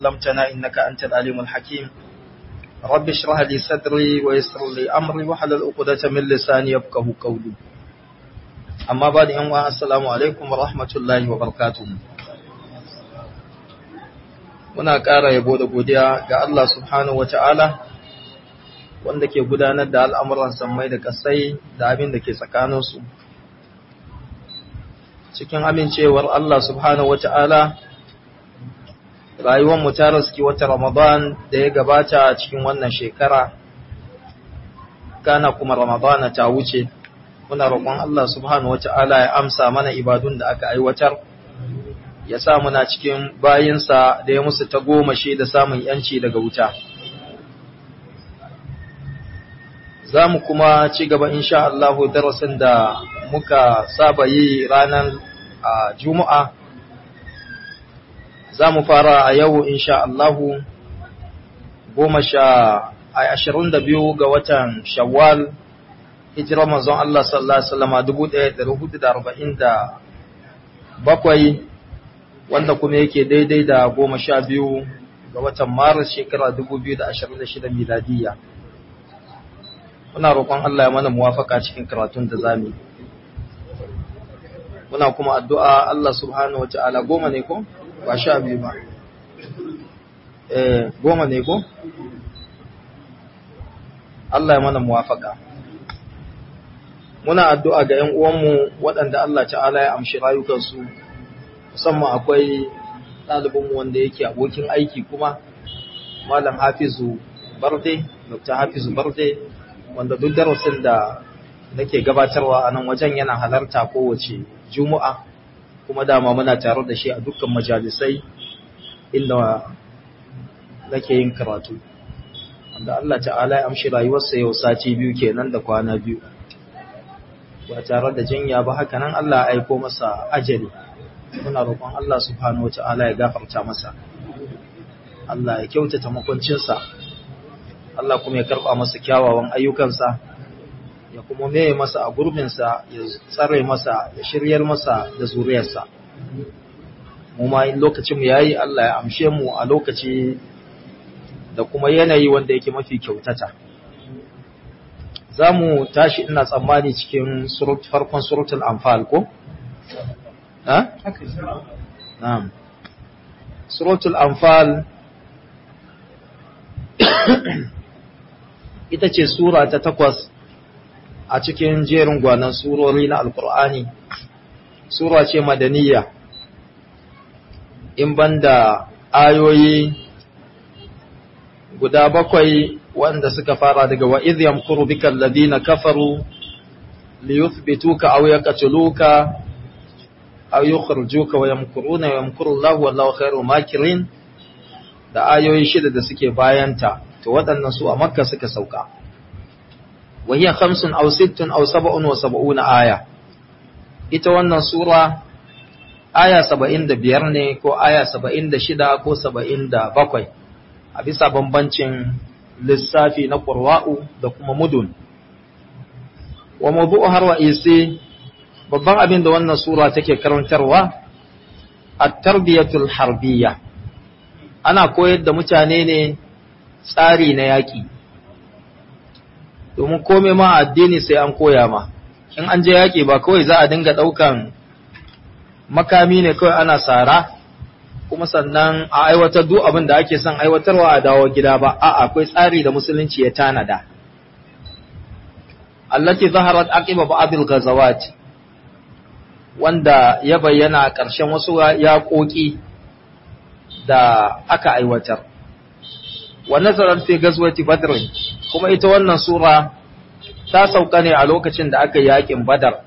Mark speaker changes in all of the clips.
Speaker 1: علمتنا إنك أنت العليم الحكيم رب اشرح لي صدري ويسر لي أمري وحلل عقدة من لساني يفقه قولي أما بعد أن السلام عليكم ورحمة الله وبركاته muna ƙara yabo da godiya ga Allah subhanahu wa ta'ala wanda ke gudanar da al'amuran sammai da ƙasai da abin da ke tsakaninsu. Cikin amincewar Allah subhanahu wa ta'ala, rayuwanmu ta raski wata Ramadan da ya gabata cikin wannan shekara, kana kuma Ramadana ta wuce, muna roƙon Allah subhanahu wa ta'ala ya amsa mana ibadun da aka aiwatar. ya sa muna cikin bayinsa da ya musu ta goma shi da samun yanci daga wuta. Za mu kuma ci gaba insha Allahu darasin da muka saba yi ranar Juma'a. Za mu fara a yau insha Allahu goma sha a ashirin da biyu ga watan Shawwal, hijirar manzon Allah sallallahu Alaihi wasallama dubu ɗaya da hudu da arba'in da bakwai wanda kuma yake daidai da goma sha biyu ga watan maris shekara dubu biyu da ashirin da shida miladiyya muna roƙon Allah ya mana muwafaka cikin karatun da zami muna kuma addu'a Allah subhanahu wa ta'ala goma ne ko ba sha biyu ba eh goma ne ko Allah ya mana muwafaka muna addu'a ga ‘yan uwanmu waɗanda Allah ta'ala ya amshi rayukansu musamman akwai ɗalibinmu wanda yake abokin aiki kuma malam hafizu barde dr hafizu barde wanda duk darasin da nake gabatarwa a nan wajen yana halarta kowace juma'a kuma dama muna tare da shi a dukkan majalisai inda nake yin karatu wanda Allah ta'ala ya amshi rayuwarsa yau sati biyu kenan da kwana biyu ba tare da jinya ba haka nan Allah ya aiko masa ajali muna roƙon Allah subhanahu wata'ala ya gafarta masa Allah ya kyautata makwancinsa Allah kuma ya karɓa masa kyawawan ayyukansa ya kuma meye masa a gurbinsa ya tsare masa ya shiryar masa da zuriyarsa mu ma in lokacin mu yayi Allah ya amshe mu a lokaci da kuma yanayi wanda yake mafi kyautata za mu tashi ina tsammani cikin farkon suratul anfal ko ha? Na'am. Suratul Anfal ita ce sura ta takwas a cikin jerin gwanan surori na Alƙur'ani. Sura ce madaniya, in banda ayoyi guda bakwai wanda suka fara daga wa idh yamkuru bika alladhina kafaru liyuthbituka aw yaqtuluka aw yukhrijuka wa yamkuruna wa yamkuru Allah wallahu khairul makirin da ayoyi shida da suke bayanta to waɗannan su a Makka suka sauka wa hiya khamsun aw sittun aw sab'un wa sab'una aya ita wannan sura aya 75 ne ko aya 76 ko 77 a bisa bambancin lissafi na qurwa'u da kuma mudun wa mawdu'u har wa isi babban abin da wannan sura take karantarwa at-tarbiyatul harbiyya ana koyar da mutane ne tsari na yaƙi domin komai ma addini sai an koya ma in an je yaƙi ba kawai za a dinga ɗaukan makami ne kawai ana sara kuma sannan a aiwatar duk abin da ake son aiwatarwa a dawo gida ba a akwai tsari da musulunci ya tanada allati zaharat aqiba ba'dil ghazawat wanda ya bayyana a ƙarshen wasu yaƙoƙi da aka aiwatar. Wa nazarar fi gazwati Badr kuma ita wannan sura ta sauka ne a lokacin da aka yaƙin Badar.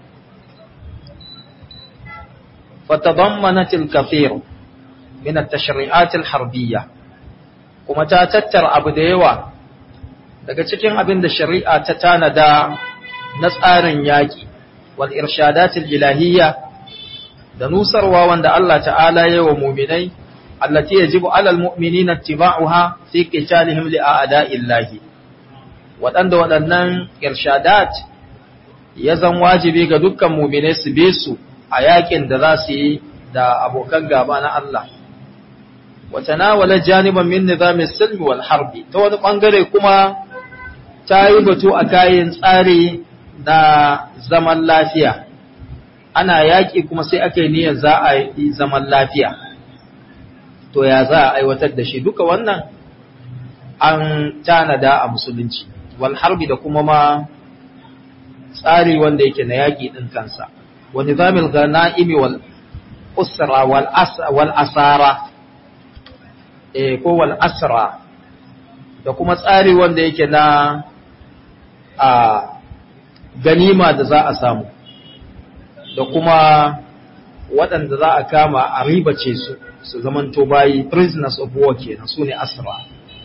Speaker 1: Fatadammanat al-kathir min at-tashri'at al-harbiyya kuma ta tattara abu da yawa daga cikin abin da shari'a ta tanada na tsarin yaƙi wal irshadat al-ilahiyya da nusarwa wanda Allah ta'ala ya wa muminai allati yajibu alal mu'minina ittiba'uha fi qitalihim li a'da'illahi waɗanda waɗannan irshadat ya zan wajibi ga dukkan muminai su bi su a yakin da za su yi da abokan gaba na Allah wa tanawala janiban min nizamis silmi wal harbi ta wani bangare kuma ta yi batu a kayan tsari na zaman lafiya ana yaƙi kuma sai aka yi niyyar za a yi zaman lafiya to ya za a aiwatar da shi duka wannan an tanada a musulunci wal harbi da kuma ma tsari wanda yake na yaƙi ɗin kansa wa nizamil ghana'imi wal usra wal wal asara eh ko wal asra da kuma tsari wanda yake na a ganima da za a samu da kuma waɗanda za a kama a ribace su su zamanto bayi prisoners of war kenan su ne asra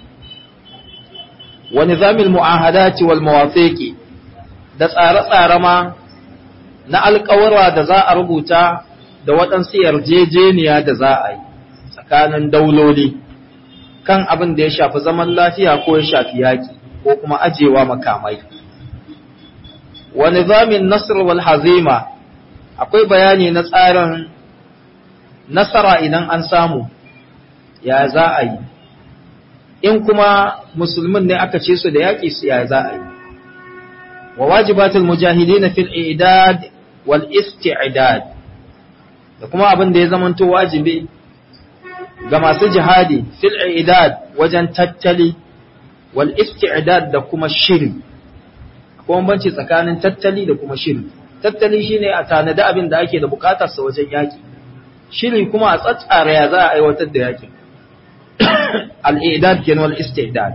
Speaker 1: wa nizamil mu'ahadati wal mawafiqi da tsare-tsare ma na alƙawarwa da za a rubuta da waɗansu yarjejeniya da za a yi tsakanin dauloli kan abin da ya shafi zaman lafiya ko ya shafi yaƙi ko kuma ajewa makamai wa nizamin nasr wal hazima akwai bayani na tsarin nasara idan an samu ya za a yi in kuma musulmin ne aka ce su da yaƙi su ya za a yi wa wajibatul mujahidin fil i'dad wal isti'dad da kuma abin da ya zamanto wajibi ga masu jihadi fil i'dad wajen tattali wal isti'dad da kuma shiri akwai banci tsakanin tattali da kuma shiri tattali shine a tanada abin da ake da bukatar sa wajen yaki shiri kuma a tsatsara ya za a aiwatar da yakin al-i'dad kenan wal isti'dad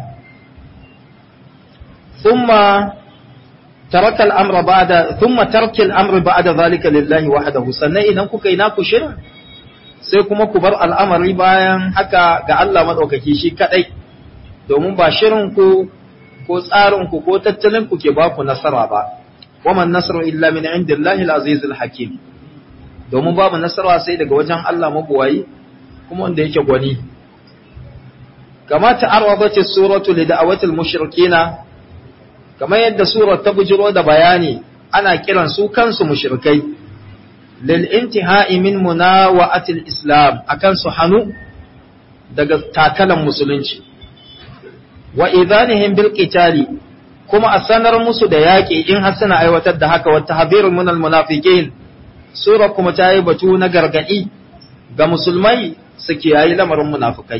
Speaker 1: thumma taraka al-amra ba'da thumma tarka al-amra ba'da zalika lillahi wahdahu sannan idan kuka yi naku shirin sai kuma ku bar al'amari bayan haka ga Allah madaukaki shi kadai domin ba shirin ku ko tsarin ku ko tattalin ku ke ba ku nasara ba waman nasru illa min indillahi al-aziz al-hakim domin babu nasara sai daga wajen Allah mabuwayi kuma wanda yake gwani kama ta'arradat as-suratu li da'awati al-mushrikeena kamar yadda surar ta bujiro da bayani ana kiran su kansu mushrikai lil intihai min munawa'ati al-islam akan su hanu daga takalan musulunci wa idanihim bil qitali kuma a sanar musu da yaƙi in har suna aiwatar da haka wata habirun minal munafiqin sura kuma ta yi batu na gargaɗi ga musulmai su kiyayi lamarin munafikai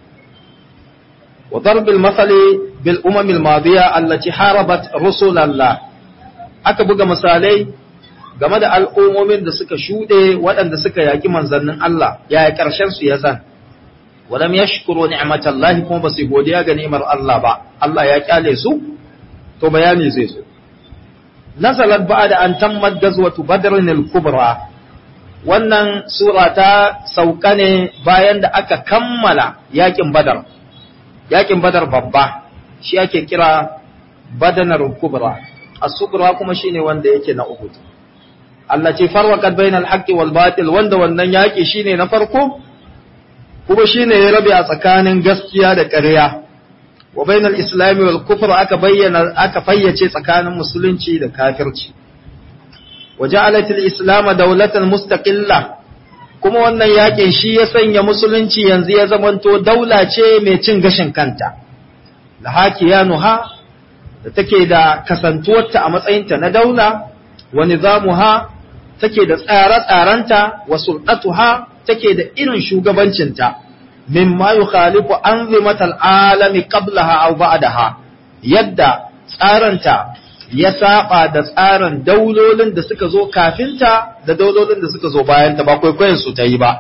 Speaker 1: wa darbil masali bil umamil madiya allati harabat rusulallah aka buga misalai game da al'ummomin da suka shuɗe waɗanda suka yaƙi manzannin Allah yaya ƙarshen su ya zan walam yashkuru ni'matallahi kuma ba su godiya ga ni'imar Allah ba Allah ya kyale su to bayani zai zo nazalat ba'da an tammat gazwatu badrin al-kubra wannan sura ta sauka ne bayan da aka kammala yakin badar yakin badar babba shi ake kira badanar kubra as-sugra kuma shine wanda yake na uhud Allah ce farwaqat bainal haqqi wal batil wanda wannan yaki shine na farko kuma shine ya rabe a tsakanin gaskiya da ƙarya wa bainal islami wal kufr aka bayyana aka fayyace tsakanin musulunci da kafirci wa ja'alat al islam dawlatan mustaqilla kuma wannan yakin shi ya sanya musulunci yanzu ya zamanto daula ce mai cin gashin kanta la hakiyanuha da take da kasantuwarta a matsayinta na daula wa nizamuha take da tsare-tsarenta wa sultatuha take da irin shugabancinta mimma yukhalifu anzimatal alami qablaha aw ba'daha yadda tsaranta ya saba da tsarin daulolin da suka zo kafinta da daulolin da suka zo bayanta ba kwaikwayon su ta yi ba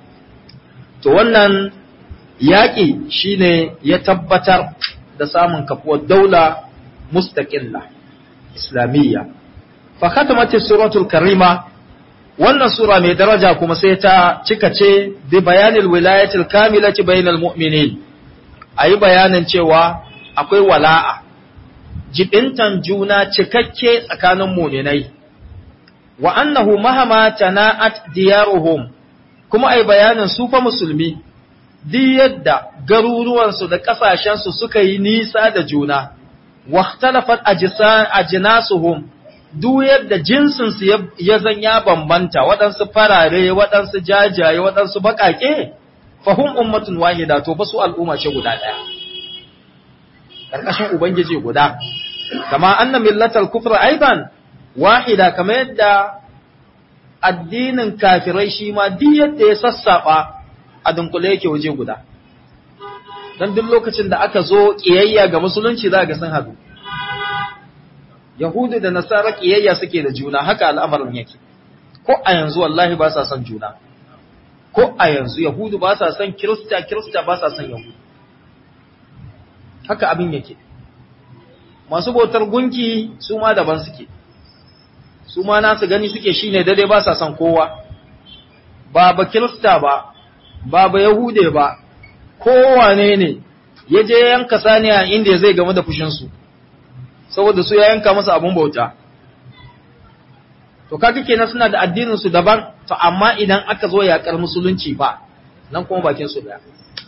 Speaker 1: to wannan yaƙi shine ya tabbatar da samun kafuwar daula mustaqilla islamiyya fa khatamat suratul karima wannan sura mai daraja kuma sai ta cika ce bi bayanil wilayatil kamilati bainal mu'minin ayi bayanin cewa akwai wala'a jibintan juna cikakke tsakanin mu'minai wa annahu mahama tana'at diyaruhum kuma ayi bayanin su fa musulmi duk yadda garuruwansu da ƙasashensu suka yi nisa da juna wa ikhtalafat ajnasuhum duk yadda jinsinsu ya zan ya bambanta waɗansu farare waɗansu jajaye waɗansu baƙaƙe fahum ummatun wahida to fa su al'umma ce guda daya karkashin ubangiji guda kama anna millatal kufra aidan wahida kamar yadda addinin kafirai shi ma duk yadda ya sassaba a dunkule yake waje guda dan duk lokacin da aka zo kiyayya ga musulunci za ga sun hadu yahudu da nasara kiyayya suke da juna haka al'amarin yake ko a yanzu wallahi ba sa son juna ko a yanzu yahudu ba sa son kirista kirista ba sa son yahudu haka abin yake masu bautar gunki su ma daban suke su ma nasu gani suke shine dare ba sa son kowa ba ba kirista ba ba ba yahude ba kowane ne ya je yanka saniya inda zai game da fushinsu saboda su ya yanka masa abun bauta to kaga kenan suna da addinin su daban to amma idan aka zo yakar musulunci ba nan kuma bakin su daya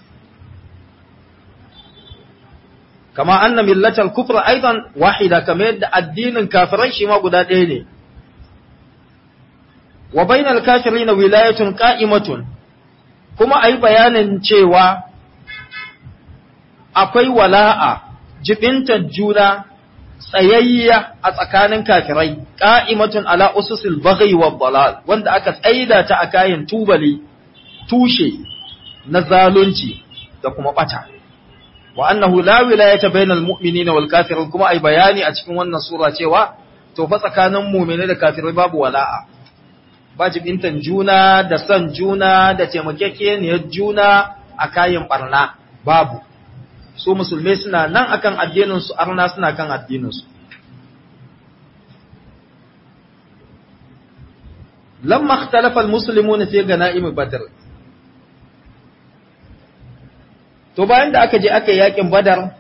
Speaker 1: kama anna millatal kufra aidan wahida kamar yadda addinin kafirai shi ma guda ɗaya ne wa bainal kafirina wilayatun qa'imatun kuma ayi bayanin cewa akwai wala'a jibintar juna tsayayya a tsakanin kafirai qa'imatun ala ususil baghi wa dalal wanda aka tsaida ta a kayan tubali tushe na zalunci da kuma bata wa annahu la wilayata bainal mu'minina wal kafirin kuma ai bayani a cikin wannan sura cewa to fa tsakanin mu'mini da kafirai babu wala'a ba jibintan juna da son juna da taimakekeniyar juna a kayan barna babu su musulmai suna nan akan addinin su arna suna kan addinin su lamma ikhtalafa almuslimuna fi ganaim badr to bayan da aka je aka yi yakin badar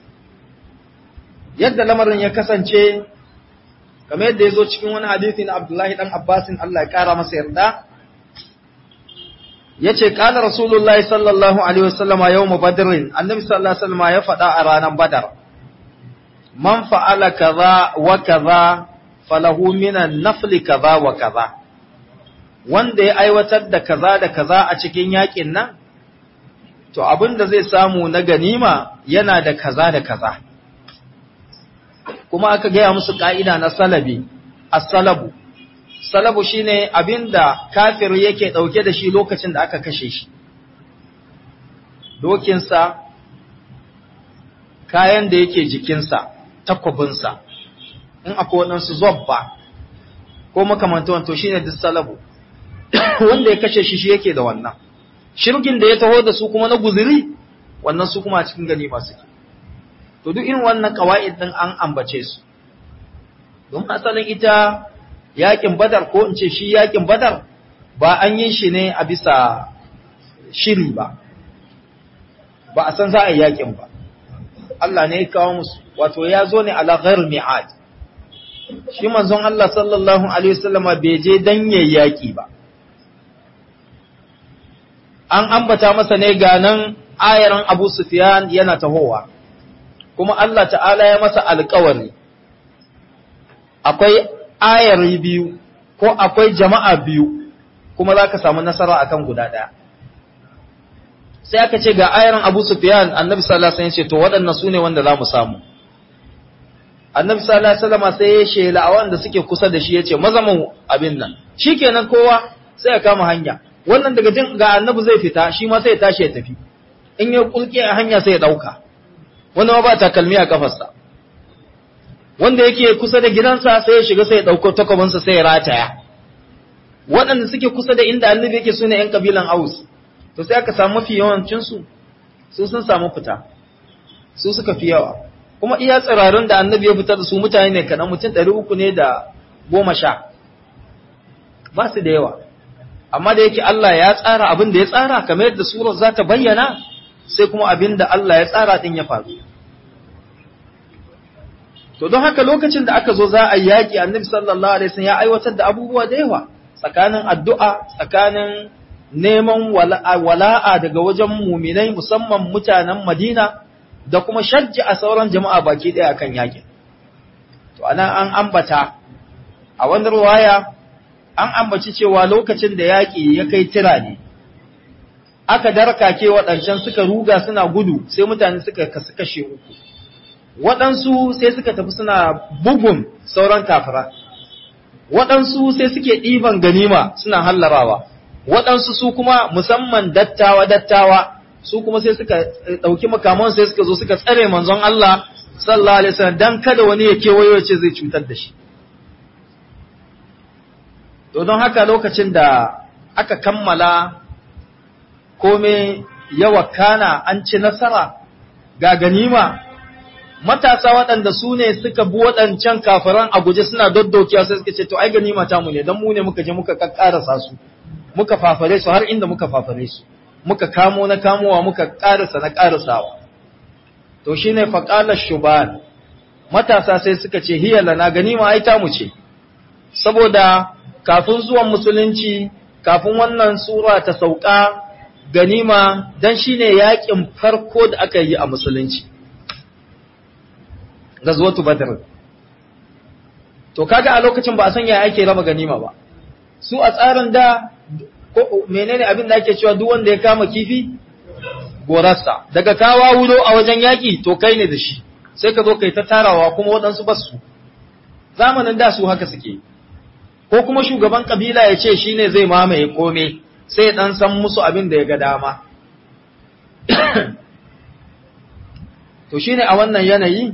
Speaker 1: yadda lamarin ya kasance kamar yadda ya zo cikin wani hadisi na abdullahi dan abbasin Allah ya kara masa yarda ya ce ƙala rasulullahi sallallahu alaihi wasallama yau mu badirin annabi sallallahu alaihi wasallama ya faɗa a ranar badar man fa'ala kaza wa kaza falahu minan nafli kaza wa kaza wanda ya aiwatar da kaza da kaza a cikin yakin nan to abin da zai samu na ganima yana da kaza da kaza kuma aka gaya musu ka'ida na salabi as-salabu salabu shine abinda kafir yake dauke da shi lokacin da aka kashe shi dokinsa kayan da yake jikinsa takwabinsa in akwai waɗansu zobba ko makamantawan to shine duk salabu wanda ya kashe shi shi yake da wannan shirgin da ya taho da su kuma na guziri wannan su kuma a cikin ganima suke to duk irin wannan kawa'id din an ambace su don asalin ita yakin badar ko in ce shi yakin badar ba an yi shi ne a bisa shiri ba ba a san za a yi yakin ba Allah ne ya kawo musu wato ya zo ne ala ghair mi'ad shi manzon Allah sallallahu alaihi wasallama bai je dan yayi yaki ba an ambata masa ne ganan ayaran Abu Sufyan yana tahowa kuma Allah ta'ala ya masa alƙawari akwai ayari biyu ko akwai jama'a biyu kuma za ka samu nasara akan guda ɗaya sai aka ce ga ayaran Abu Sufyan annabi sallallahu alaihi wasallam ya ce to waɗannan su ne wanda za mu samu annabi sallallahu alaihi wasallam sai ya shela a wanda suke kusa da shi ya ce maza mu abin nan shikenan kowa sai ya kama hanya wannan daga jin ga annabi zai fita shi ma sai ya tashi ya tafi in ya kulke a hanya sai ya dauka wanda ma ba takalmi a kafarsa wanda yake kusa da gidansa sai ya shiga sai ya dauko takwabinsa sai ya rataya waɗanda suke kusa da inda annabi yake sune yan kabilan aus to sai aka samu mafi yawancin su su sun samu fita su suka fi yawa kuma iya tsirarun da annabi ya fitar da su mutane ne kaɗan mutum ɗari uku ne da goma sha ba su da yawa amma da yake Allah ya tsara abin da ya tsara kamar yadda surar za ta bayyana sai kuma abin da Allah ya tsara din ya faru to don haka lokacin da aka zo za a yi yaƙi annabi sallallahu alaihi wasallam ya aiwatar da abubuwa da yawa tsakanin addu'a tsakanin neman wala'a daga wajen muminai musamman mutanen Madina da kuma shajji a sauran jama'a baki ɗaya akan yaƙin to anan an ambata a wani ruwaya an ambaci cewa lokacin da yaƙi ya kai tira ne aka darkake waɗancan suka ruga suna gudu sai mutane suka kasu kashe uku waɗansu sai suka tafi suna bugun sauran kafira waɗansu sai suke ɗiban ganima suna hallarawa waɗansu su kuma musamman dattawa dattawa su kuma sai suka ɗauki makaman sai suka zo suka tsare manzon Allah sallallahu alaihi wasallam dan kada wani ya kewayo ce zai cutar da shi to don haka lokacin da aka kammala kome yawa kana an ci nasara ga ganima matasa waɗanda su ne suka bi waɗancan kafiran a guje suna doddokiya sai suka ce to ai ganima ta mu ne dan mu ne muka je muka kakkarasa su muka fafare su har inda muka fafare su muka kamo na kamowa muka karasa na karasawa to shine faqala shuban matasa sai suka ce hiya lana ganima ai ta mu ce saboda kafin zuwan musulunci kafin wannan sura ta sauka ganima dan shine yakin farko da aka yi a musulunci gazwatu badr to kaga a lokacin ba a san yaya ake raba ganima ba su a tsarin da ko menene abin da ake cewa duk wanda ya kama kifi gorarsa daga kawa wulo a wajen yaki to kai ne da shi sai ka zo kai ta tarawa kuma waɗansu basu zamanin da su haka suke ko kuma shugaban kabila ya ce shine zai mamaye kome sai dan san musu abin da ya ga dama to shine a wannan yanayi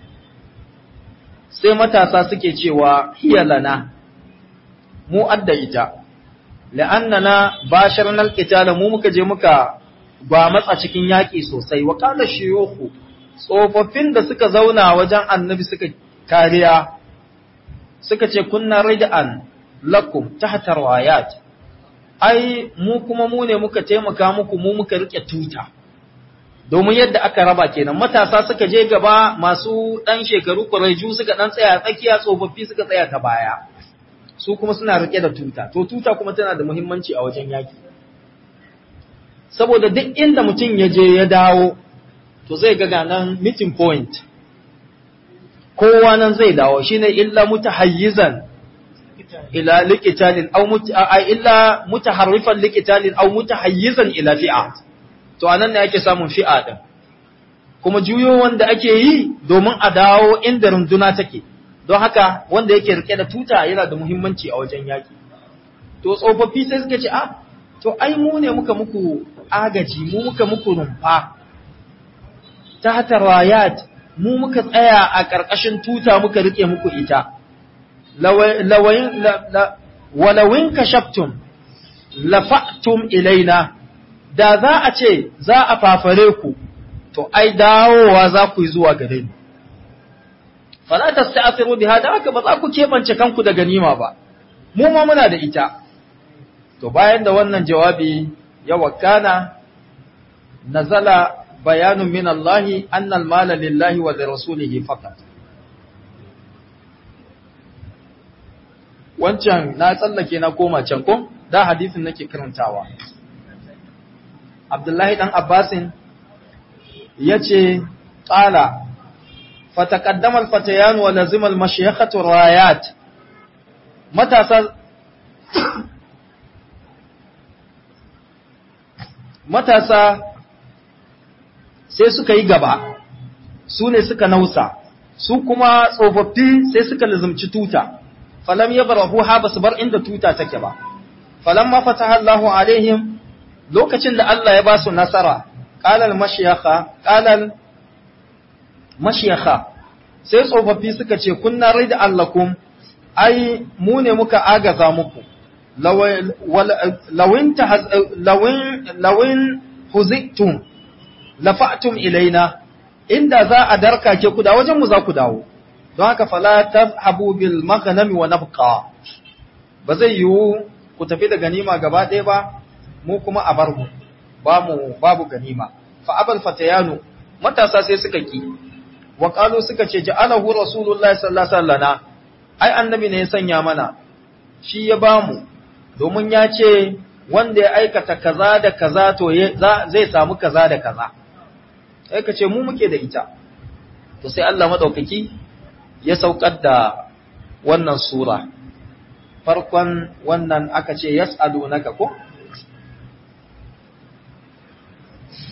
Speaker 1: sai matasa suke cewa hiya lana mu adda ita la'annana basharna alqitala mu muka je muka ba matsa cikin yaki sosai wa qala shuyukhu tsofaffin da suka zauna wajen annabi suka kariya suka ce kunna rid'an lakum tahta rawayat ai mu kuma mu ne muka taimaka muku mu muka rike tuta domin yadda aka raba kenan matasa suka je gaba masu dan shekaru kuraiju suka dan tsaya tsakiya tsofaffi suka tsaya ta baya su kuma suna rike da tuta to tuta kuma tana da muhimmanci a wajen yaki saboda duk inda mutum ya je ya dawo to zai ga nan meeting point kowa nan zai dawo shine illa mutahayyizan ila liqitalin aw illa mutaharrifan liqitalin aw mutahayyizan ila fi'a to anan ne ake samun fi'a din kuma juyo wanda ake yi domin a dawo inda runduna take don haka wanda yake rike da tuta yana da muhimmanci a wajen yaki to tsofaffi sai suka ce ah to ai mu ne muka muku agaji mu muka muku rumfa ta hata rayat mu muka tsaya a ƙarƙashin tuta muka rike muku ita walawin kashaftum lafa'tum ilaina da za a ce za a fafare ku to ai dawowa za ku yi zuwa gare ni fala tasta'thiru biha da haka ba za ku kebance kanku da ganima ba mu ma muna da ita to bayan da wannan jawabi ya wakana nazala bayanun min Allah anna al-mala lillahi wa lirasulihi faqat wancan na tsallake na koma can ko da hadisin nake karantawa Abdullahi dan Abbasin yace qala fataqaddama al-fatayan wa lazima al-mashayikhatu rayat matasa matasa sai suka yi gaba su ne suka nausa su kuma tsofaffi sai suka lazumci tuta falam ya barahu ha basu bar inda tuta take ba falam ma fataha Allahu alaihim lokacin da Allah ya ba su nasara qalal mashiyakha qalal mashiyakha sai tsofaffi suka ce kunna rida allakum ai mu ne muka agaza muku lawin lawin huziktum lafa'tum ilaina inda za a darka ke ku da wajen mu za ku dawo don haka fala tazhabu bil maghnami wa nabqa ba zai yiwu ku tafi da ganima gaba ɗaya ba mu kuma a bar mu ba mu babu ganima fa abal fatayanu matasa sai suka ki wa qalu suka ce ja'alahu rasulullahi sallallahu alaihi wasallam ai annabi ne ya sanya mana shi ya bamu domin ya ce wanda ya aikata kaza da kaza to zai samu kaza da kaza sai ka ce mu muke da ita to sai Allah madaukaki ya saukar da wannan sura farkon wannan aka ce yas'alunaka ko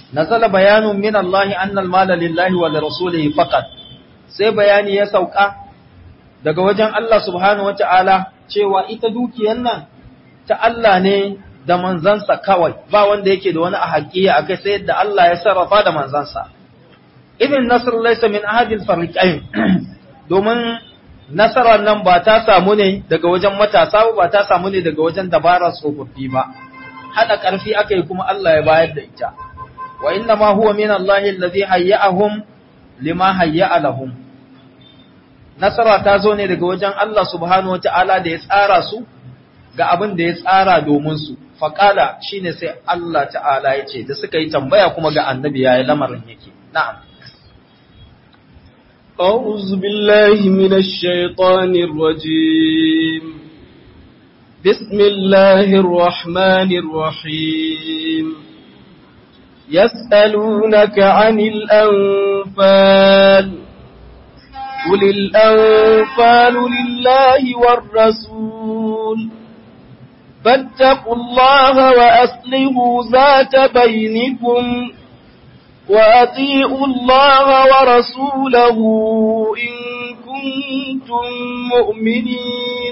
Speaker 1: nazala bayanun min Allah anna al-mala lillahi wa li rasulihi faqat sai bayani ya sauka daga wajen Allah subhanahu wata'ala cewa ita dukiyar nan ta Allah ne da manzansa kawai ba wanda yake da wani haƙiƙa akai sai yadda Allah ya sarrafa da manzansa ibn nasr laysa min ahadil fariqain domin nasarar nan ba ta samu ne daga wajen matasa ba ta samu ne daga wajen dabarar tsofaffi ba hada ƙarfi aka yi kuma Allah ya bayar da ita wa inna ma huwa min Allah allazi hayya'ahum lima hayya'a lahum nasara ta zo ne daga wajen Allah subhanahu wata'ala da ya tsara su ga abin da ya tsara domin su faqala shine sai Allah ta'ala ya ce da suka yi tambaya kuma ga annabi yayi lamarin yake na'am
Speaker 2: أعوذ بالله من الشيطان الرجيم بسم الله الرحمن الرحيم يسألونك عن الأنفال قل الأنفال لله والرسول فاتقوا الله وأصلحوا ذات بينكم وأطيعوا الله ورسوله إن كنتم مؤمنين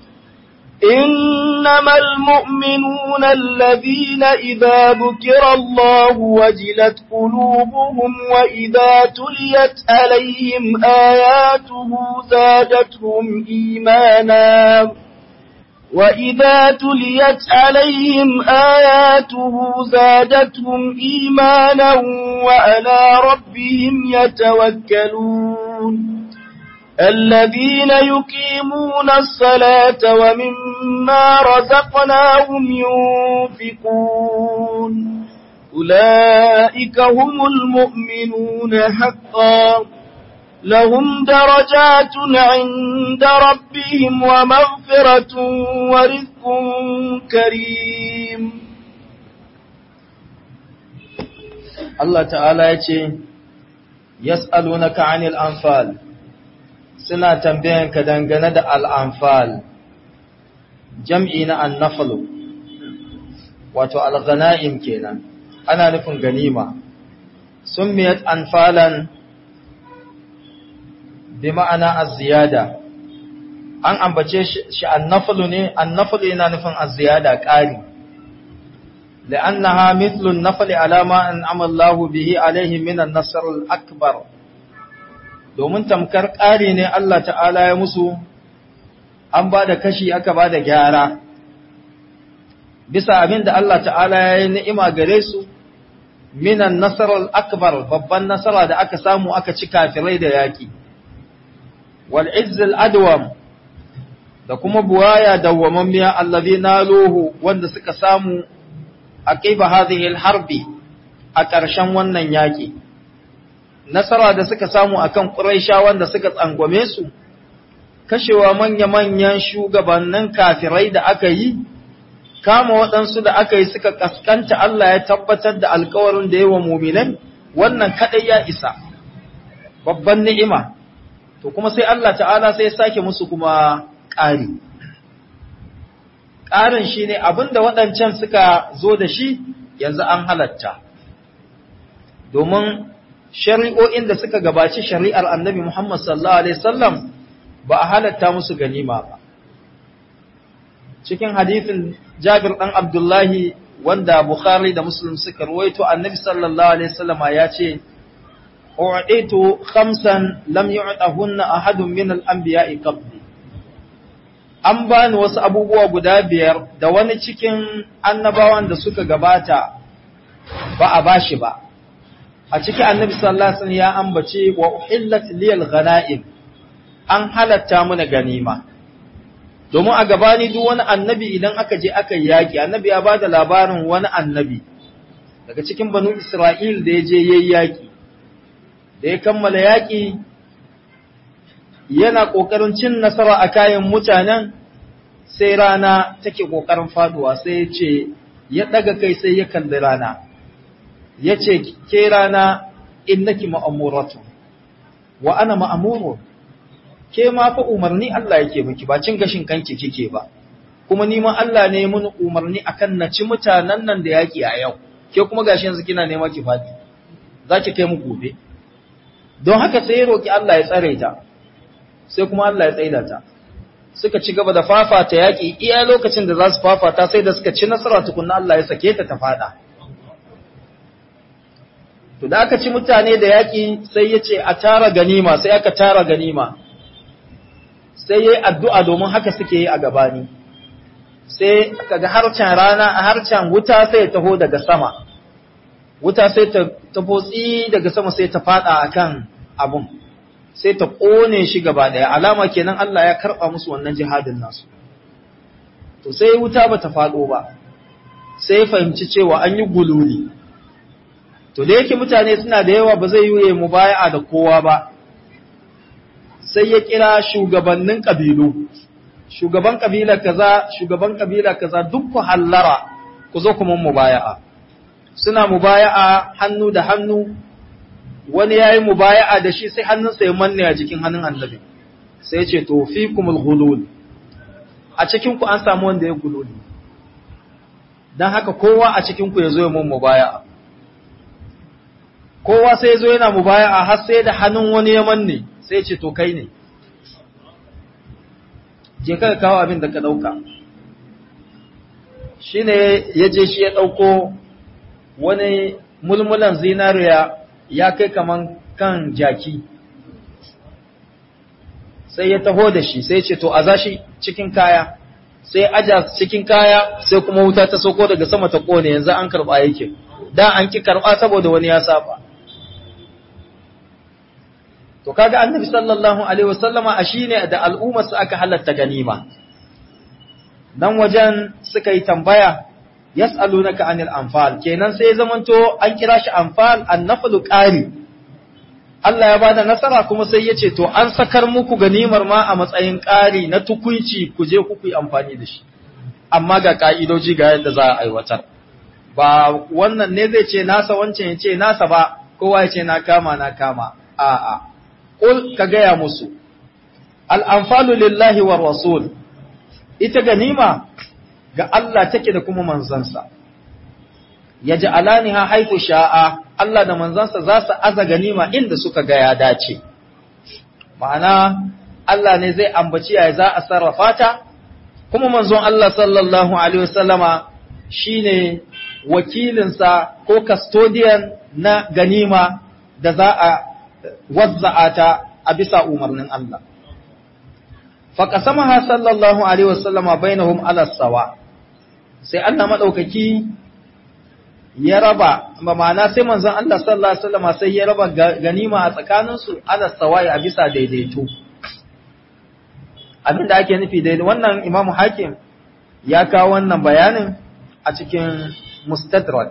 Speaker 2: إنما المؤمنون الذين إذا ذكر الله وجلت قلوبهم وإذا تليت عليهم آياته زادتهم إيمانا وإذا تليت عليهم آياته زادتهم إيمانا وعلى ربهم يتوكلون الذين يقيمون الصلاة ومما رزقناهم ينفقون أولئك هم المؤمنون حقا لهم درجات عند ربهم ومغفرة ورزق كريم
Speaker 1: Allah ta'ala ya ce, Yas'alunaka anil anfal suna tambayanka dangane da al'anfal, jam'i na annafalu, wato al-ghana'im kenan, ana nufin ganima, sun miyat anfalan bi ma'ana az-ziyada an ambace shi annafalu ne annafalu yana nufin az-ziyada ƙari لأنها مثل النفل على ما أنعم الله به عليه من النصر الأكبر domin tamkar ƙari ne Allah ta'ala ya musu an ba da kashi aka ba da gyara bisa abin da Allah ta'ala ya yi ni'ima gare su minan nasarar akbar babban nasara da aka samu aka ci kafirai da yaƙi wal izzil adwam da kuma buwaya dawwamammiya allazi naluhu wanda suka samu aqiba hadhihi harbi a ƙarshen wannan yaƙi nasara da suka samu akan Quraisha wanda suka tsangwame su kashewa manya-manyan shugabannin kafirai da aka yi kama waɗansu da aka yi suka kaskanta Allah ya tabbatar da alkawarin da yawa muminan wannan kadai ya isa babban ni'ima to kuma sai Allah ta'ala sai ya sake musu kuma ƙari ƙarin shi ne abinda waɗancan suka zo da shi yanzu an halatta domin shari'o'in da suka gabaci shari'ar annabi Muhammad sallallahu Alaihi wasallam ba a halatta musu ganima ba. Cikin hadithin Jabir ɗan Abdullahi wanda Bukhari da Muslim suka ruwaito annabi sallallahu Alaihi wasallama ya ce, U'aditu khamsan lam yu'tahunna ahadun min al-anbiya'i qabli. An bani wasu abubuwa guda biyar da wani cikin annabawan da suka gabata ba a bashi ba. a ciki annabi sallallahu alaihi wasallam ya ambace wa uhillat liyal ghanaim an halatta mana ganima domin a gabani duk wani annabi idan aka je aka yaki annabi ya bada labarin wani annabi daga cikin banu Isra'il da ya je yayi yaki da ya kammala yaki yana kokarin cin nasara a kayan mutanen sai rana take kokarin faduwa sai ya ce ya daga kai sai ya kalli rana ya ce ke rana innaki ma'amuratu wa ana ma'amuru ke ma fa umarni Allah yake miki ba cin gashin kanki kike ba kuma ni ma Allah ne mun umarni akan na ci mutanen nan da yaki a yau ke kuma gashi yanzu kina nema ki fadi za ki kai mu gobe don haka sai ya roki Allah ya tsare ta sai kuma Allah ya tsaida ta suka ci gaba da fafata yaƙi iya lokacin da za su fafata sai da suka ci nasara tukunna Allah ya sake ta ta fada to da aka ci mutane da yaƙi sai ya ce a tara ganima sai aka tara ganima sai ya yi addu'a domin haka suke yi a gabani sai kaga harcen rana a harcen wuta sai ya taho daga sama wuta sai ta taho tsi daga sama sai ta fada akan abun sai ta ƙone shi gaba ɗaya alama kenan Allah ya karɓa musu wannan jihadin nasu to sai wuta ba ta faɗo ba sai fahimci cewa an yi gululi to da yake mutane suna da yawa ba zai yi mu baya da kowa ba sai ya kira shugabannin ƙabilu shugaban ƙabila kaza shugaban ƙabila kaza duk ku hallara ku zo kuma mubaya'a suna mubaya'a hannu da hannu wani ya yi mubaya'a da shi sai hannunsa ya manne a jikin hannun annabi sai ce to fi kumul gulul a cikinku an samu wanda ya gululi don haka kowa a cikinku ya zo ya mun mubaya'a kowa sai ya zo yana mubaya'a har sai da hannun wani ya manne sai ce to kai ne je ka kawo abin da ka ɗauka shi ne ya je shi ya ɗauko wani mulmulan zinariya ya kai kaman kan jaki sai ya taho da shi sai ce to a zashi cikin kaya sai aja cikin kaya sai kuma wuta ta sauko daga sama ta kone yanzu an karba yake da an ki karba saboda wani ya saba to kaga annabi sallallahu alaihi wasallama a shine da al'ummarsa aka halatta ganima dan wajen suka yi tambaya yas'alunaka anil anfal kenan sai zamanto an kira shi anfal annaflu qari Allah ya bada nasara kuma sai ya ce to an sakar muku ganimar ma a matsayin ƙari na tukunci ku je ku yi amfani da shi amma ga ka'idoji ga yadda za a aiwatar ba wannan ne zai ce nasa wancan ya ce nasa ba kowa ya ce na kama na kama a'a qul ka gaya musu al anfalu lillahi war rasul ita ganima ga Allah take da kuma manzansa ya ji alaniha haifu sha'a Allah da manzansa za su aza ganima inda suka ga ya dace ma'ana Allah ne zai ambaci ya za a sarrafa ta kuma manzon Allah sallallahu alaihi wasallama shine wakilinsa ko custodian na ganima da za a wazza'a ta a bisa umarnin Allah faqasamaha sallallahu alaihi wasallama bainahum ala sawa sai Allah madaukaki ya raba ma'ana sai manzon Allah sallallahu alaihi wasallama sai ya raba ganima a tsakaninsu ala sawa a bisa daidaito abinda ake nufi daidai wannan imamu hakim ya kawo wannan bayanin a cikin mustadrak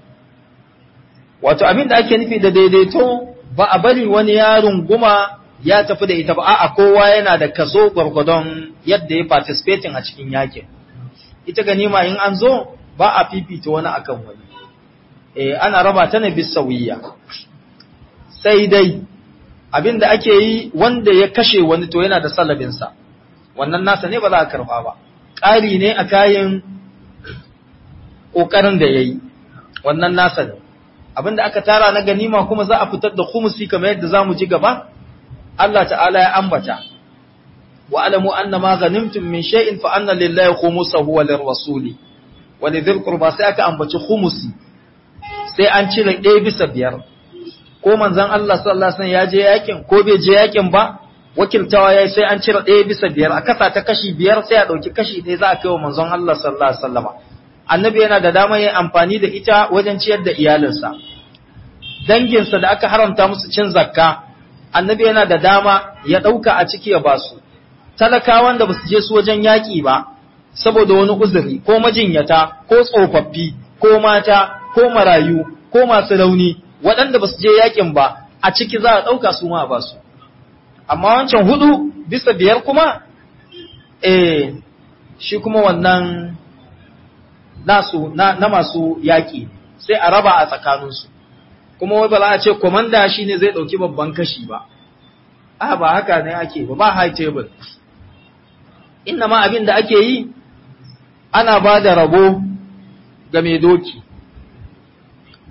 Speaker 1: wato abinda ake nufi da daidaito ba a bari wani yaron guma ya tafi da ita ba a'a kowa yana da kaso gwargwadon yadda ya participating a cikin yakin ita ganima in an zo ba a fifita wani akan wani eh ana raba ta ne bisawiya sai dai abinda ake yi wanda ya kashe wani to yana da salabinsa wannan nasa ne ba za a karba ba ƙari ne a kayan ƙoƙarin da ya yi wannan nasa ne abinda aka tara na ganima kuma za a fitar da khumusi kamar yadda za mu ji gaba Allah ta'ala ya ambata wa alamu anna ma ghanimtum min shay'in fa anna lillahi khumusahu wa lirrasuli wa lidhil qurba sai aka ambaci khumusi sai an cire ɗaya bisa biyar ko manzon Allah sallallahu alaihi wasallam ya je yakin ko bai je yakin ba wakiltawa yayi sai an cire ɗaya bisa biyar a kasa ta kashi biyar sai a ɗauki kashi ɗaya za a kai wa manzon Allah sallallahu alaihi wasallama annabi yana da damar yin amfani da ita wajen ciyar da iyalinsa danginsa da aka haramta musu cin zakka annabi yana da dama ya ɗauka a ciki ya basu talakawan da basu je su wajen yaƙi ba saboda wani uzuri ko majinyata ko tsofaffi ko mata ko marayu ko masu rauni waɗanda basu je yaƙin ba a ciki za a ɗauka su ma a basu amma wancan hudu bisa biyar kuma eh shi kuma wannan nasu na, na masu yaƙi sai a raba a tsakaninsu kuma wai ba za a ce komanda shi ne zai ɗauki babban kashi ba a ba haka ne ake ba ba high table inna ma abin da ake yi ana ba da rabo ga mai doki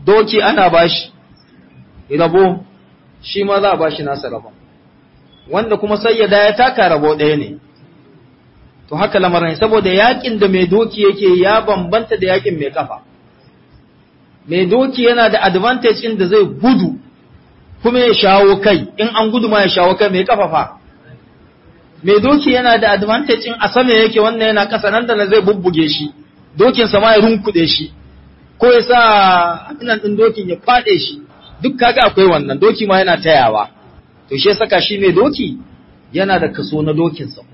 Speaker 1: doki ana bashi rabo shi ma za a bashi nasa rabon wanda kuma sayyada ya taka rabo ɗaya ne to haka lamarin saboda yakin da mai doki yake ya bambanta da yakin mai kafa mai doki yana da advantage in da zai gudu kuma ya shawo kai in an gudu ma ya shawo kai mai kafa fa mai doki yana da advantage in a sama yake wannan yana kasa nan da zai bubbuge shi dokin sa ma ya runkuɗe shi ko ya sa abinan din dokin ya faɗe shi duk kaga akwai wannan doki ma yana tayawa to shi saka shi mai doki yana da kaso na dokin sa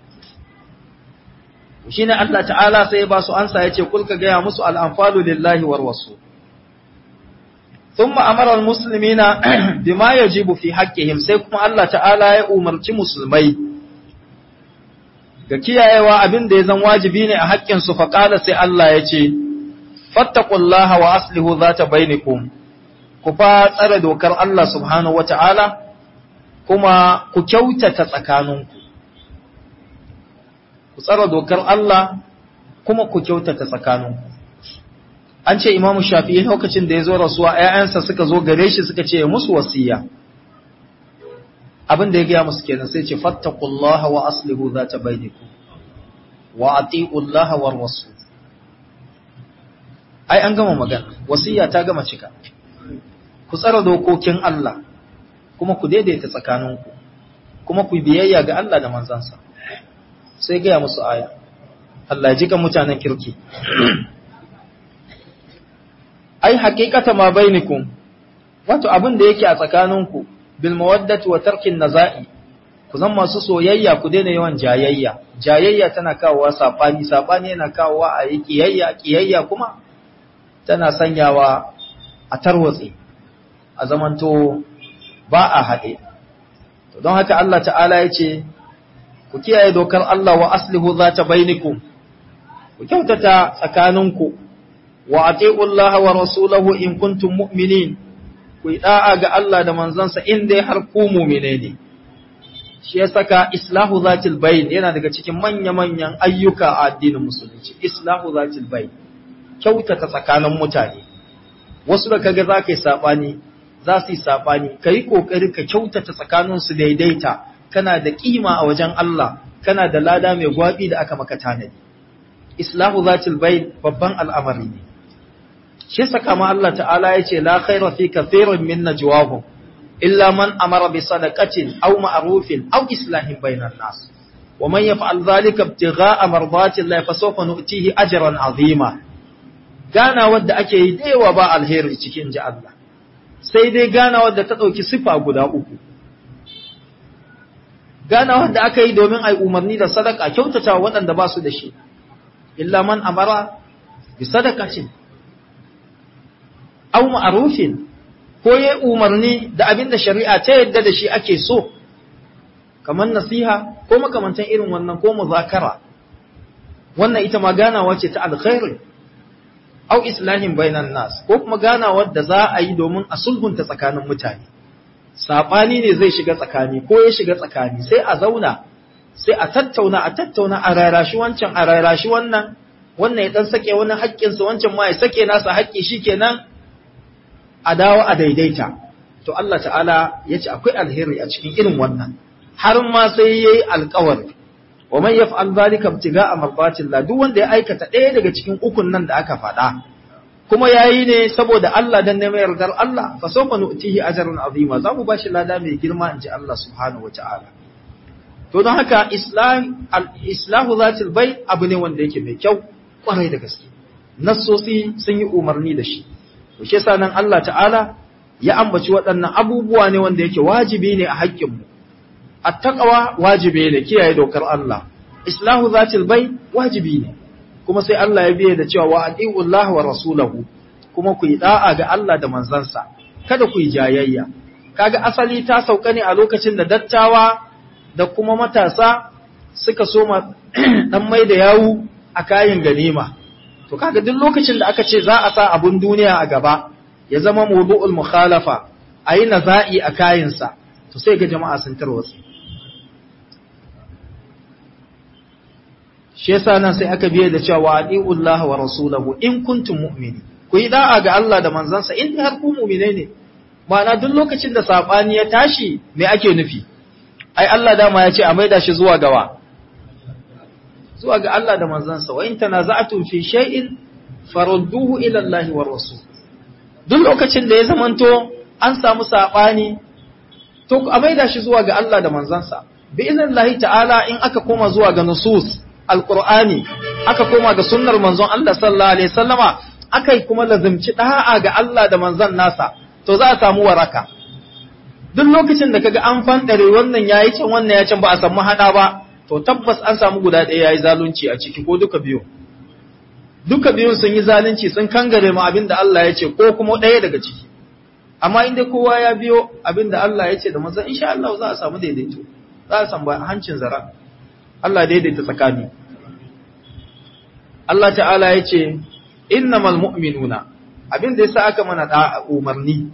Speaker 1: shi ne Allah ta'ala sai ya ba su ansa ya ce kulka gaya musu al'amfalu lillahi war wasu ثم أمر المسلمين بما يجب في حقهم sai kuma Allah ta'ala ya umarci musulmai ga kiyayewa abin da ya zan wajibi ne a haƙƙin su fa qala sai Allah ya ce fattaqullaha wa aslihu zata bainakum ku fa tsare dokar Allah subhanahu wata'ala kuma ku kyautata tsakaninku ku tsare dokar Allah kuma ku kyautata tsakaninku an ce imamu shafi'i lokacin da ya zo rasuwa ‘ya'yansa suka zo gare shi suka ce musu wasiya abin da ya gaya musu kenan sai ce fattakullaha wa aslihu za ta bainiku wa ati'ullaha war wasu ai an gama magana wasiya ta gama cika ku tsara dokokin Allah kuma ku daidaita tsakaninku kuma ku biyayya ga Allah da manzansa sai gaya musu aya Allah ya jika mutanen kirki ai haqiqata ma bainakum wato abin da yake a tsakaninku bil mawaddati wa tarkin naza'i ku zan masu soyayya ku daina yawan jayayya jayayya tana kawowa sabani sabani yana kawowa a yi kiyayya kiyayya kuma tana sanyawa a tarwatse a zamanto ba a haɗe don haka Allah ta'ala ya ce ku kiyaye dokar Allah wa aslihu zata bainakum ku kyautata tsakaninku wa ati'u Allah wa rasulahu in kuntum mu'minin ku yi da'a ga Allah da manzansa in dai har ku mu'mine ne shi ya saka islahu zatil bayn yana daga cikin manya-manyan ayyuka a addinin musulunci islahu zatil bayn kyautata tsakanin mutane wasu da kaga za ka yi saɓani za su yi saɓani ka yi ƙoƙari ka kyautata tsakaninsu daidaita kana da ƙima a wajen Allah kana da lada mai gwaɓi da aka maka tanadi islahu zatil bayn babban al'amari ne shi saka ma Allah ta'ala ya ce la khaira fi kathirin min najwahum illa man amara bi sadaqatin aw ma'rufin aw islahin bainan nas wa man yaf'al dhalika ibtigha'a mardati Allah fa sawfa nu'tihi ajran 'azima gana wadda ake yi da yawa ba alheri cikin ji Allah sai dai gana wadda ta dauki sifa guda uku gana wadda aka yi domin ai umarni da sadaka kyautata waɗanda ba su da shi illa man amara bi sadaqatin aw ma'rufin ko ya umarni da abin da shari'a ta yadda da shi ake so kamar nasiha ko makamantan irin wannan ko muzakara wannan ita ma ganawa ce ta alkhairi aw islahin bainan nas ko kuma ganawa da za a yi domin a sulhunta tsakanin mutane sabani ne zai shiga tsakani ko ya shiga tsakani sai a zauna sai a tattauna a tattauna a rarashi wancan a rarashi wannan wannan ya dan sake wani haƙƙinsa wancan ma ya sake nasa haƙƙi shikenan a dawo a daidaita to Allah ta'ala ya ce akwai alheri a cikin irin wannan har ma sai yayi alƙawari wa man yaf'al zalika ibtiga'a mardatillah duk wanda ya aikata ɗaya daga cikin ukun nan da aka faɗa kuma yayi ne saboda Allah dan neman yardar Allah fa sawfa nu'tihi ajran azima za mu bashi lada mai girma inji Allah subhanahu wata'ala to don haka islam al-islahu zatil bai abu ne wanda yake mai kyau kwarai da gaske nassosi sun yi umarni da shi to shi yasa nan Allah ta'ala ya ambaci waɗannan abubuwa ne wanda yake wajibi ne a haƙƙinmu attaqwa wajibi ne kiyaye dokar Allah islahu zatil bai wajibi ne kuma sai Allah ya biye da cewa wa atiullahi wa rasulahu kuma ku yi da'a ga Allah da manzansa kada ku yi jayayya kaga asali ta sauka ne a lokacin da dattawa da kuma matasa suka soma dan mai da yawu a kayan ganima to kaga duk lokacin da aka ce za a sa abun duniya a gaba ya zama mawdu'ul mukhalafa ayi naza'i a kayansa to sai ga jama'a sun tarwatsi shi yasa nan sai aka biye da cewa adi'ullah wa rasulahu in kuntum mu'mini ku ku yi da'a ga Allah da manzansa in har ku mu'mine ne ma'ana duk lokacin da sabani ya tashi me ake nufi ai Allah dama ya ce a maida shi zuwa gawa zuwa ga Allah da manzansa wa in tanaza'tum fi shay'in farudduhu ila Allah wa rasul duk lokacin da ya zamanto an samu sabani to a maida shi zuwa ga Allah da manzansa bi idnillahi ta'ala in aka koma zuwa ga nusus alqur'ani aka koma ga sunnar manzon Allah sallallahu alaihi wasallama akai kuma lazimci da'a ga Allah da manzon nasa to za a samu waraka duk lokacin da kaga an fandare wannan yayi can wannan ya can ba a samu hada ba to tabbas an samu guda ɗaya yayi zalunci a ciki ko duka biyu duka biyun sun yi zalunci sun kangare mu abin da Allah ya ce ko kuma ɗaya daga ciki amma inda kowa ya biyo abin da Allah ya ce da manzon insha Allah za a samu daidaito za a samu hancin zara Allah daidaita tsakani Allah ta'ala ya ce innamal mu'minuna abin da yasa aka mana da umarni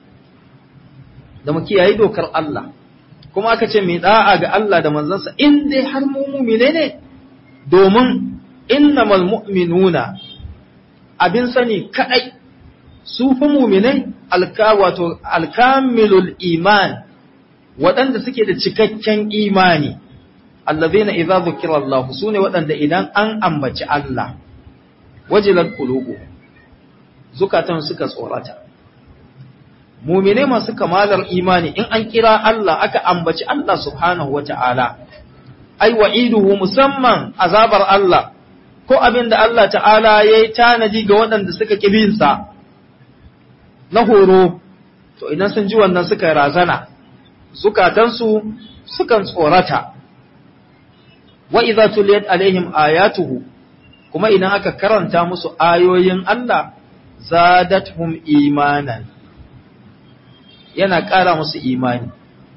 Speaker 1: da mu kiyaye dokar Allah kuma aka ce mai da'a ga Allah da manzansa in dai har mu mu'mine ne domin innamal mu'minuna abin sani kadai su fa mu'minai alka wato alkamilul iman waɗanda suke da cikakken imani allazina idza zukira Allah sune waɗanda idan an ambaci Allah wajilat qulubu zukatan suka tsorata mu'mine masu kamalar imani in an kira Allah aka ambaci Allah subhanahu wata'ala ai wa'iduhu musamman azabar Allah ko abin da Allah ta'ala ya yi tanadi ga waɗanda suka ƙibinsa na horo, to idan sun ji wannan suka razana, zukatansu sukan tsorata, wa iza tuliyat alaihim ayatuhu, kuma idan aka karanta musu ayoyin Allah, zadathum imanan, yana ƙara musu imani.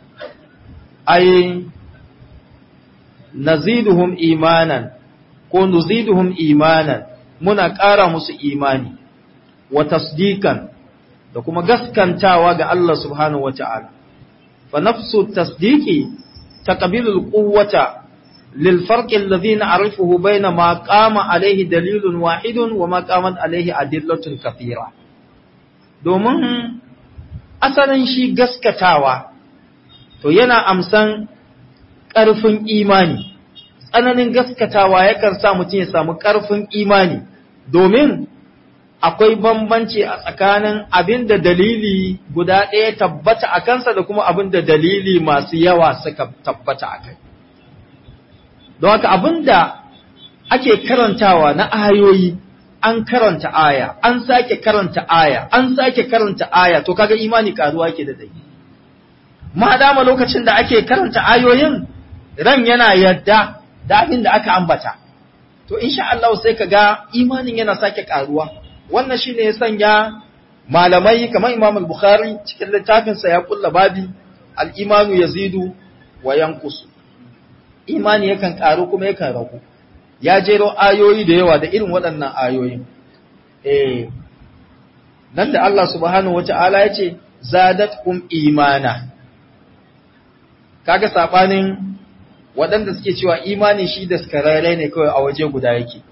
Speaker 1: Ai, naziduhum imanan. ko nuziduhum imanan muna ƙara musu imani wa tasdikan da kuma gaskantawa ga Allah subhanahu wata'ala fa nafsu tasdiqi taqbilul quwwata lil farq alladhi na'rifuhu bayna ma qama alayhi dalilun wahidun wa ma qamat alayhi adillatun kathira domin asalin shi gaskatawa to yana amsan ƙarfin imani tsananin gaskatawa yakan sa mutum ya samu ƙarfin imani domin akwai bambanci a tsakanin abin da dalili guda ɗaya tabbata a kansa da kuma abin da dalili masu yawa suka tabbata a kai. Don haka abin da ake karantawa na ayoyi an karanta aya, an sake karanta aya, an sake karanta aya, to kaga imani karuwa ke da dai. Ma dama lokacin da ake karanta ayoyin ran yana yadda da abin da aka ambata to insha Allah sai ka ga imanin yana sake karuwa wannan shine ya sanya malamai kamar Imam al-Bukhari cikin littafin sa ya kulla babi al-imanu yazidu wa yanqusu imani yakan karu kuma yakan ragu ya jero ayoyi da yawa da irin waɗannan ayoyin eh nan da Allah subhanahu wata'ala ya ce zadatkum imana kaga sabanin waɗanda suke cewa imani shi da skararre ne kawai a waje guda yake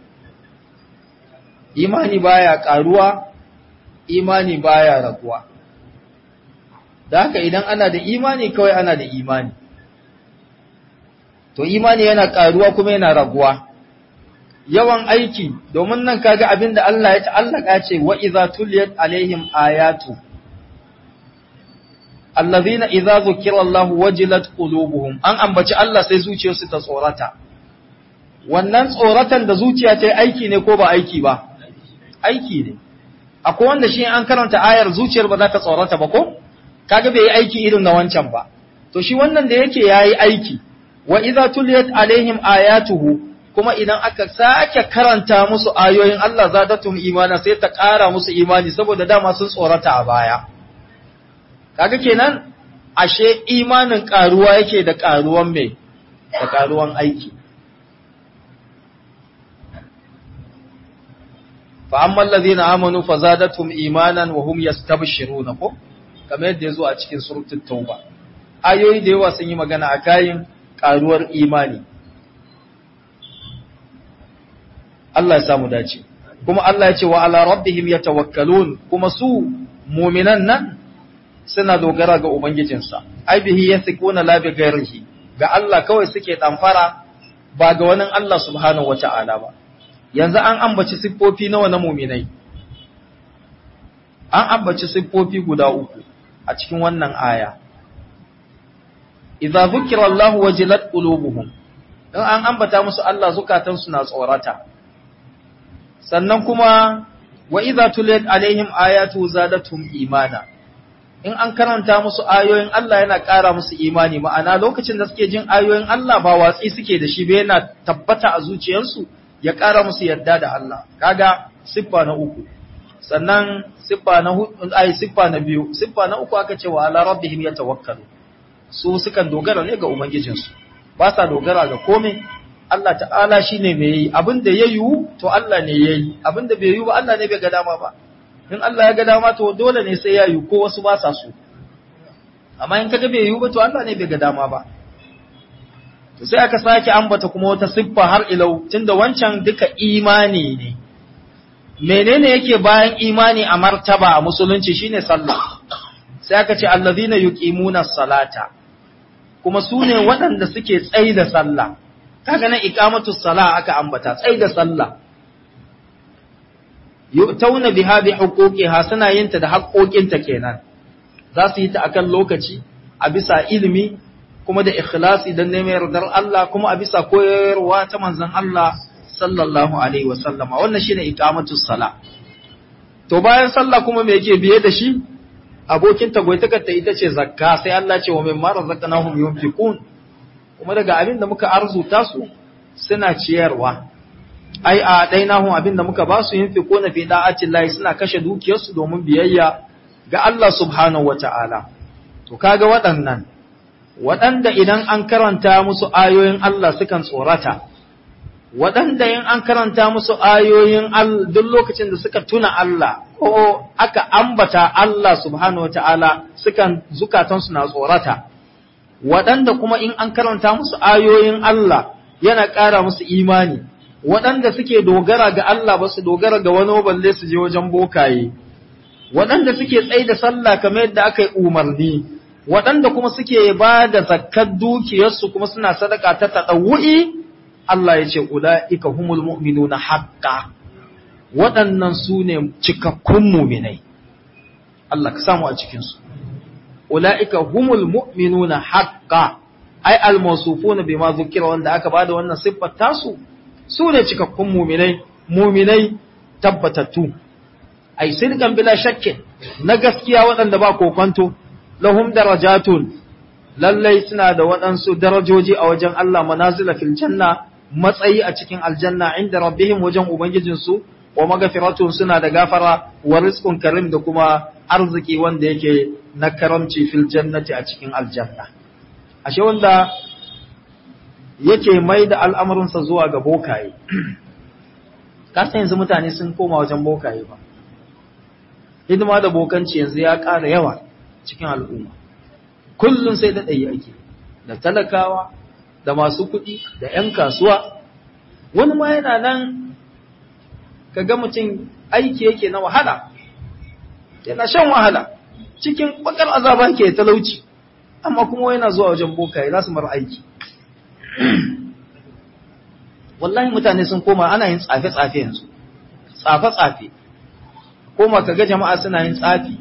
Speaker 1: imani baya ƙaruwa imani baya raguwa da haka idan ana da imani kawai ana da imani to imani yana ƙaruwa kuma yana raguwa yawan aiki domin nan kaga abin da Allah ya ta'allaka ce wa idza tuliyat alaihim ayatu allazina idza zukira Allah wajilat qulubuhum an ambaci Allah sai zuciyarsu ta tsorata wannan tsoratan da zuciya ta yi aiki ne ko ba aiki ba aiki ne akwai wanda shi an karanta ayar zuciyar ba za ta tsorata ba ko kaga bai yi aiki irin na wancan ba to shi wannan da yake yayi aiki wa idza tuliyat alaihim ayatuhu kuma idan aka sake karanta musu ayoyin Allah zadatum imana sai ta ƙara musu imani saboda dama sun tsorata a baya kaga kenan ashe imanin karuwa yake da karuwan mai da karuwan aiki fa amma allazina amanu fazadatum imanan wa hum yastabshiruna ko kamar yadda yazo a cikin suratul tauba ayoyi da yawa sun yi magana a kayin karuwar imani Allah ya samu dace kuma Allah ya ce wa ala rabbihim yatawakkalun kuma su mu'minan nan suna dogara ga ubangijinsa ai bihi yathquna la bi ghairihi ga Allah kawai suke damfara ba ga wani Allah subhanahu wata'ala ba yanzu an ambaci siffofi nawa na mu'minai an ambaci siffofi guda uku a cikin wannan aya idza zukira Allah wajilat qulubuhum in an ambata musu Allah zukatansu na tsorata sannan kuma wa idza tuliyat alaihim ayatu zadatum imana in an karanta musu ayoyin Allah yana ƙara musu imani ma'ana lokacin da suke jin ayoyin Allah ba watsi suke da shi ba yana tabbata a zuciyarsu ya ƙara musu yarda da Allah kaga siffa na uku sannan siffa na hudu ai siffa na biyu siffa na uku aka ce wa ala rabbihim yatawakkalu su sukan dogara ne ga ubangijinsu ba sa dogara ga komai Allah ta'ala shine mai yi abin da ya yiwu to Allah ne ya yi abin da bai yiwu ba Allah ne bai ga dama ba in Allah ya ga dama to dole ne sai ya yiwu ko wasu ba sa so amma in kaga bai yiwu ba to Allah ne bai ga dama ba to sai aka sake ambata kuma wata siffa har ilau tunda wancan duka imani ne menene yake bayan imani a martaba a musulunci shine sallah sai aka ce allazina yuqimuna salata kuma su ne waɗanda suke tsayi da sallah kaga nan iqamatu salah aka ambata tsayi da sallah yu'tauna biha bi huquqiha suna yin ta da haƙoƙinta kenan za su yi ta akan lokaci a bisa ilimi kuma da ikhlasi dan neman yardar Allah kuma a bisa koyarwa ta manzon Allah sallallahu alaihi wa sallama wannan shine iqamatu salah to bayan sallah kuma me yake biye da shi abokin tagwaitakar ta ita ce zakka sai Allah ce wa mimma razaqnahum yunfiqun kuma daga abin da muka arzuta su suna ciyarwa ai a dainahum abin da muka ba su yunfiquna fi da'atillahi suna kashe dukiyarsu domin biyayya ga Allah subhanahu wata'ala to kaga waɗannan waɗanda idan an karanta musu ayoyin Allah sukan tsorata waɗanda in an karanta musu ayoyin duk lokacin da suka tuna Allah ko aka ambata Allah subhanahu wata'ala sukan zukatansu na tsorata waɗanda kuma in an karanta musu ayoyin Allah yana ƙara musu imani waɗanda suke dogara ga Allah ba su dogara ga wani balle su je wajen bokaye waɗanda suke tsaye da sallah kamar yadda aka yi umarni waɗanda kuma suke ba da zakkar dukiyarsu kuma suna sadaka ta taɗawu'i Allah ya ce ula'ika humul mu'minuna haqqa waɗannan su ne cikakkun muminai Allah ka samu a cikinsu ula'ika humul mu'minuna haqqa ai al-mawsufuna bima zukira wanda aka bada wannan siffar tasu su ne cikakkun muminai muminai tabbatattu ai sirkan bila shakkin na gaskiya waɗanda ba kokonto lahum darajatun lallai suna da waɗansu darajoji a wajen Allah manazila fil janna matsayi a cikin aljanna inda rabbihim wajen ubangijinsu wa magafiratun suna da gafara wa rizqun karim da kuma arziki wanda yake na karamci fil jannati a cikin aljanna ashe wanda yake mai da al'amuransa zuwa ga bokaye kasa yanzu mutane sun koma wajen bokaye ba hidima da bokanci yanzu ya ƙara yawa cikin al'umma kullum sai da ɗaya ake da talakawa da masu kuɗi da ‘yan kasuwa wani ma yana nan ka ga mutum aiki yake na wahala yana shan wahala cikin bakar azaba ke talauci amma kuma yana zuwa wajen bokaye za su mara aiki wallahi mutane sun koma ana yin tsafe-tsafe yanzu tsafe-tsafe koma ka ga jama'a suna yin tsafi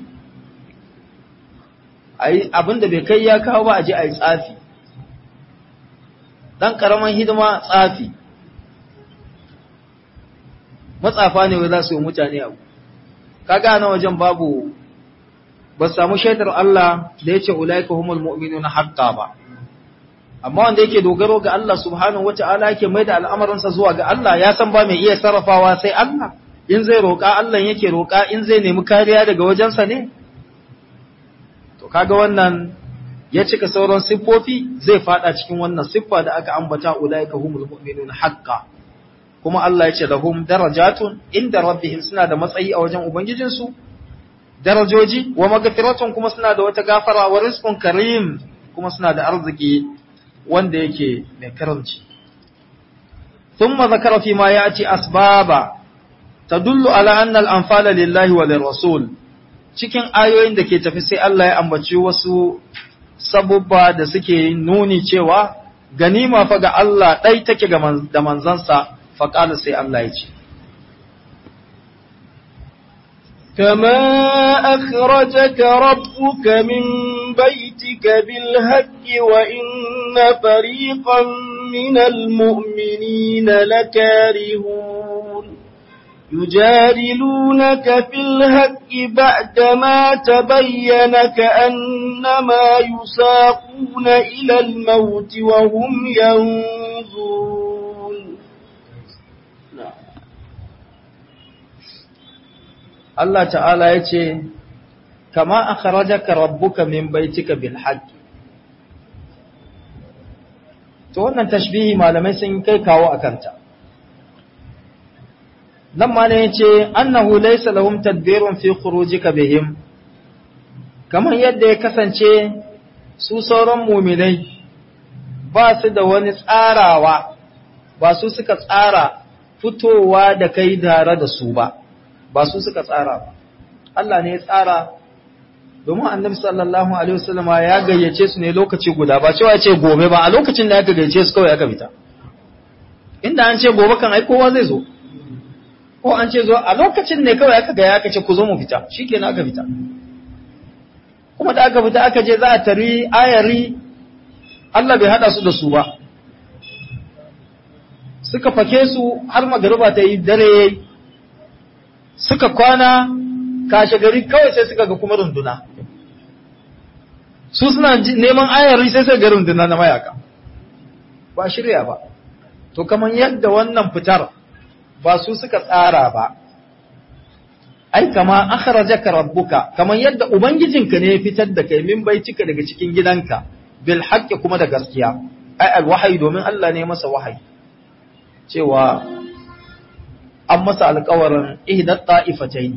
Speaker 1: abinda bai kai ya kawo ba a je a yi tsafi dan karaman hidima tsafi matsafa ne wai za su yi mutane abu kaga na wajen babu ba samu shaidar Allah da yace ulaika humul mu'minuna haqqan ba amma wanda yake dogaro ga Allah subhanahu wata'ala yake mai da al'amarinsa zuwa ga Allah ya san ba mai iya sarrafawa sai Allah in zai roƙa Allah yake roƙa in zai nemi kariya daga wajensa ne to kaga wannan ya cika sauran siffofi zai fada cikin wannan siffa da aka ambata ulaika humul mu'minuna haqqan kuma Allah ya ce lahum darajatun inda rabbihim suna da matsayi a wajen ubangijinsu darajoji wa magfiratun kuma suna da wata gafara wa rizqun karim kuma suna da arziki wanda yake mai karamci thumma zakara fi ma ya'ti asbaba tadullu ala anna al-anfala lillahi wa lirrasul cikin ayoyin da ke tafi sai Allah ya ambaci wasu sabubba da suke nuni cewa ganima fa ga Allah ɗai take da manzansa faƙala sai Allah ya ce.
Speaker 2: كما أخرجك ربك من بيتك بالهك وإن فريقا من المؤمنين لكارهون يجادلونك في الهك بعدما تبين كأنما يساقون إلى الموت وهم ينظرون
Speaker 1: Allah ta'ala ya ce, Kama a kharajaka rabbuka min baitika bil haqqi To wannan tashbihi malamai sun kai kawo a kanta. Nan ma ne ya ce, Annahu laysa lahum tadbirun fi khurujika bihim, kamar yadda ya kasance su sauran muminai ba su da wani tsarawa, ba su suka tsara fitowa da kai tare da su ba. ba su suka tsara ba Allah ne ya tsara domin annabi sallallahu alaihi wasallam ya gayyace su ne lokaci guda ba cewa ce gobe ba a lokacin da aka gayyace su kawai aka fita inda an ce gobe kan ai kowa zai zo ko an ce zo a lokacin ne kawai aka gaya aka ce ku zo mu fita shikenan aka fita kuma da aka fita aka je za a tari ayari Allah bai hada su da su ba suka fake su har magariba ta yi dare yayi suka kwana kashe gari kawai sai suka ga kuma runduna su suna neman ayari sai suka ga runduna na mayaka ba shirya ba to kamar yadda wannan fitar ba su suka tsara ba ai kama akhrajaka rabbuka kamar yadda ubangijinka ne ya fitar da kai min baitika daga cikin gidanka bil haqqi kuma da gaskiya ai al wahyi domin Allah ne masa wahayi cewa an masa alkawarin ihdat ta'ifatain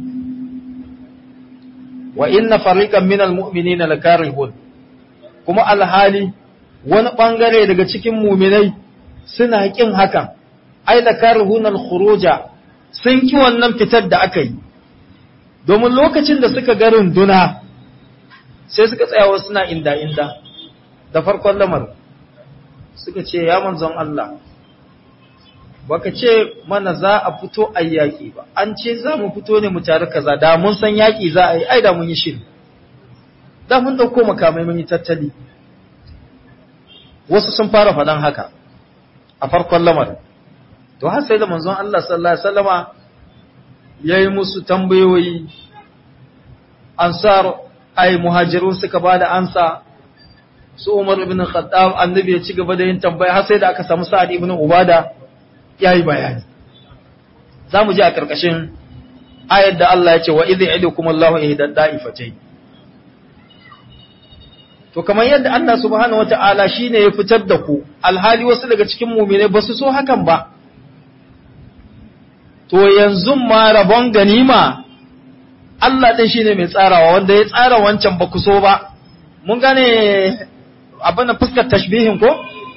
Speaker 1: wa inna fariqan minal mu'minina lakarihun kuma alhali wani bangare daga cikin mu'minai suna kin hakan ai lakarihun alkhuruja sun ki wannan fitar da aka yi domin lokacin da suka ga runduna sai suka tsaya wasu suna inda inda da farkon lamarin suka ce ya manzon Allah baka ce mana za a fito a yaƙi ba an ce za mu fito ne mu tare kaza da mun san yaƙi za a yi ai da mun yi shiri da mun dauko makamai mun yi tattali wasu sun fara faɗan haka a farkon lamarin to har sai da manzon Allah sallallahu alaihi wasallama yayi musu tambayoyi ansar ai muhajirun suka bada ansa su Umar ibn Khattab annabi ya ci gaba da yin tambaya har sai da aka samu Sa'ad ibn Ubada ya yi bayani za mu ji a ƙarƙashin ayar da Allah ya ce wa izi idu kuma Allah ya hidar da'ifatai to kamar yadda Allah subhanahu wa ta'ala shi ne ya fitar da ku alhali wasu daga cikin mumine ba su so hakan ba to yanzu ma rabon ganima Allah ɗin shi ne mai tsarawa wanda ya tsara wancan ba ku so ba mun gane abin da fuskar tashbihin ko?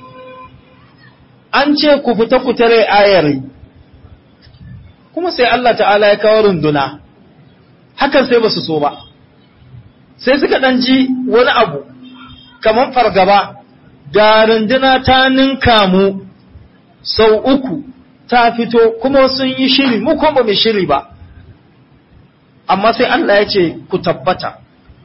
Speaker 1: an ce ku fita ku tare ayari kuma sai Allah ta'ala ya kawo runduna hakan sai ba su so ba sai suka ɗan ji wani abu kamar fargaba ga runduna ta ninka mu sau uku ta fito kuma sun yi shiri mu kuma ba mai shiri ba amma sai Allah ya ce ku tabbata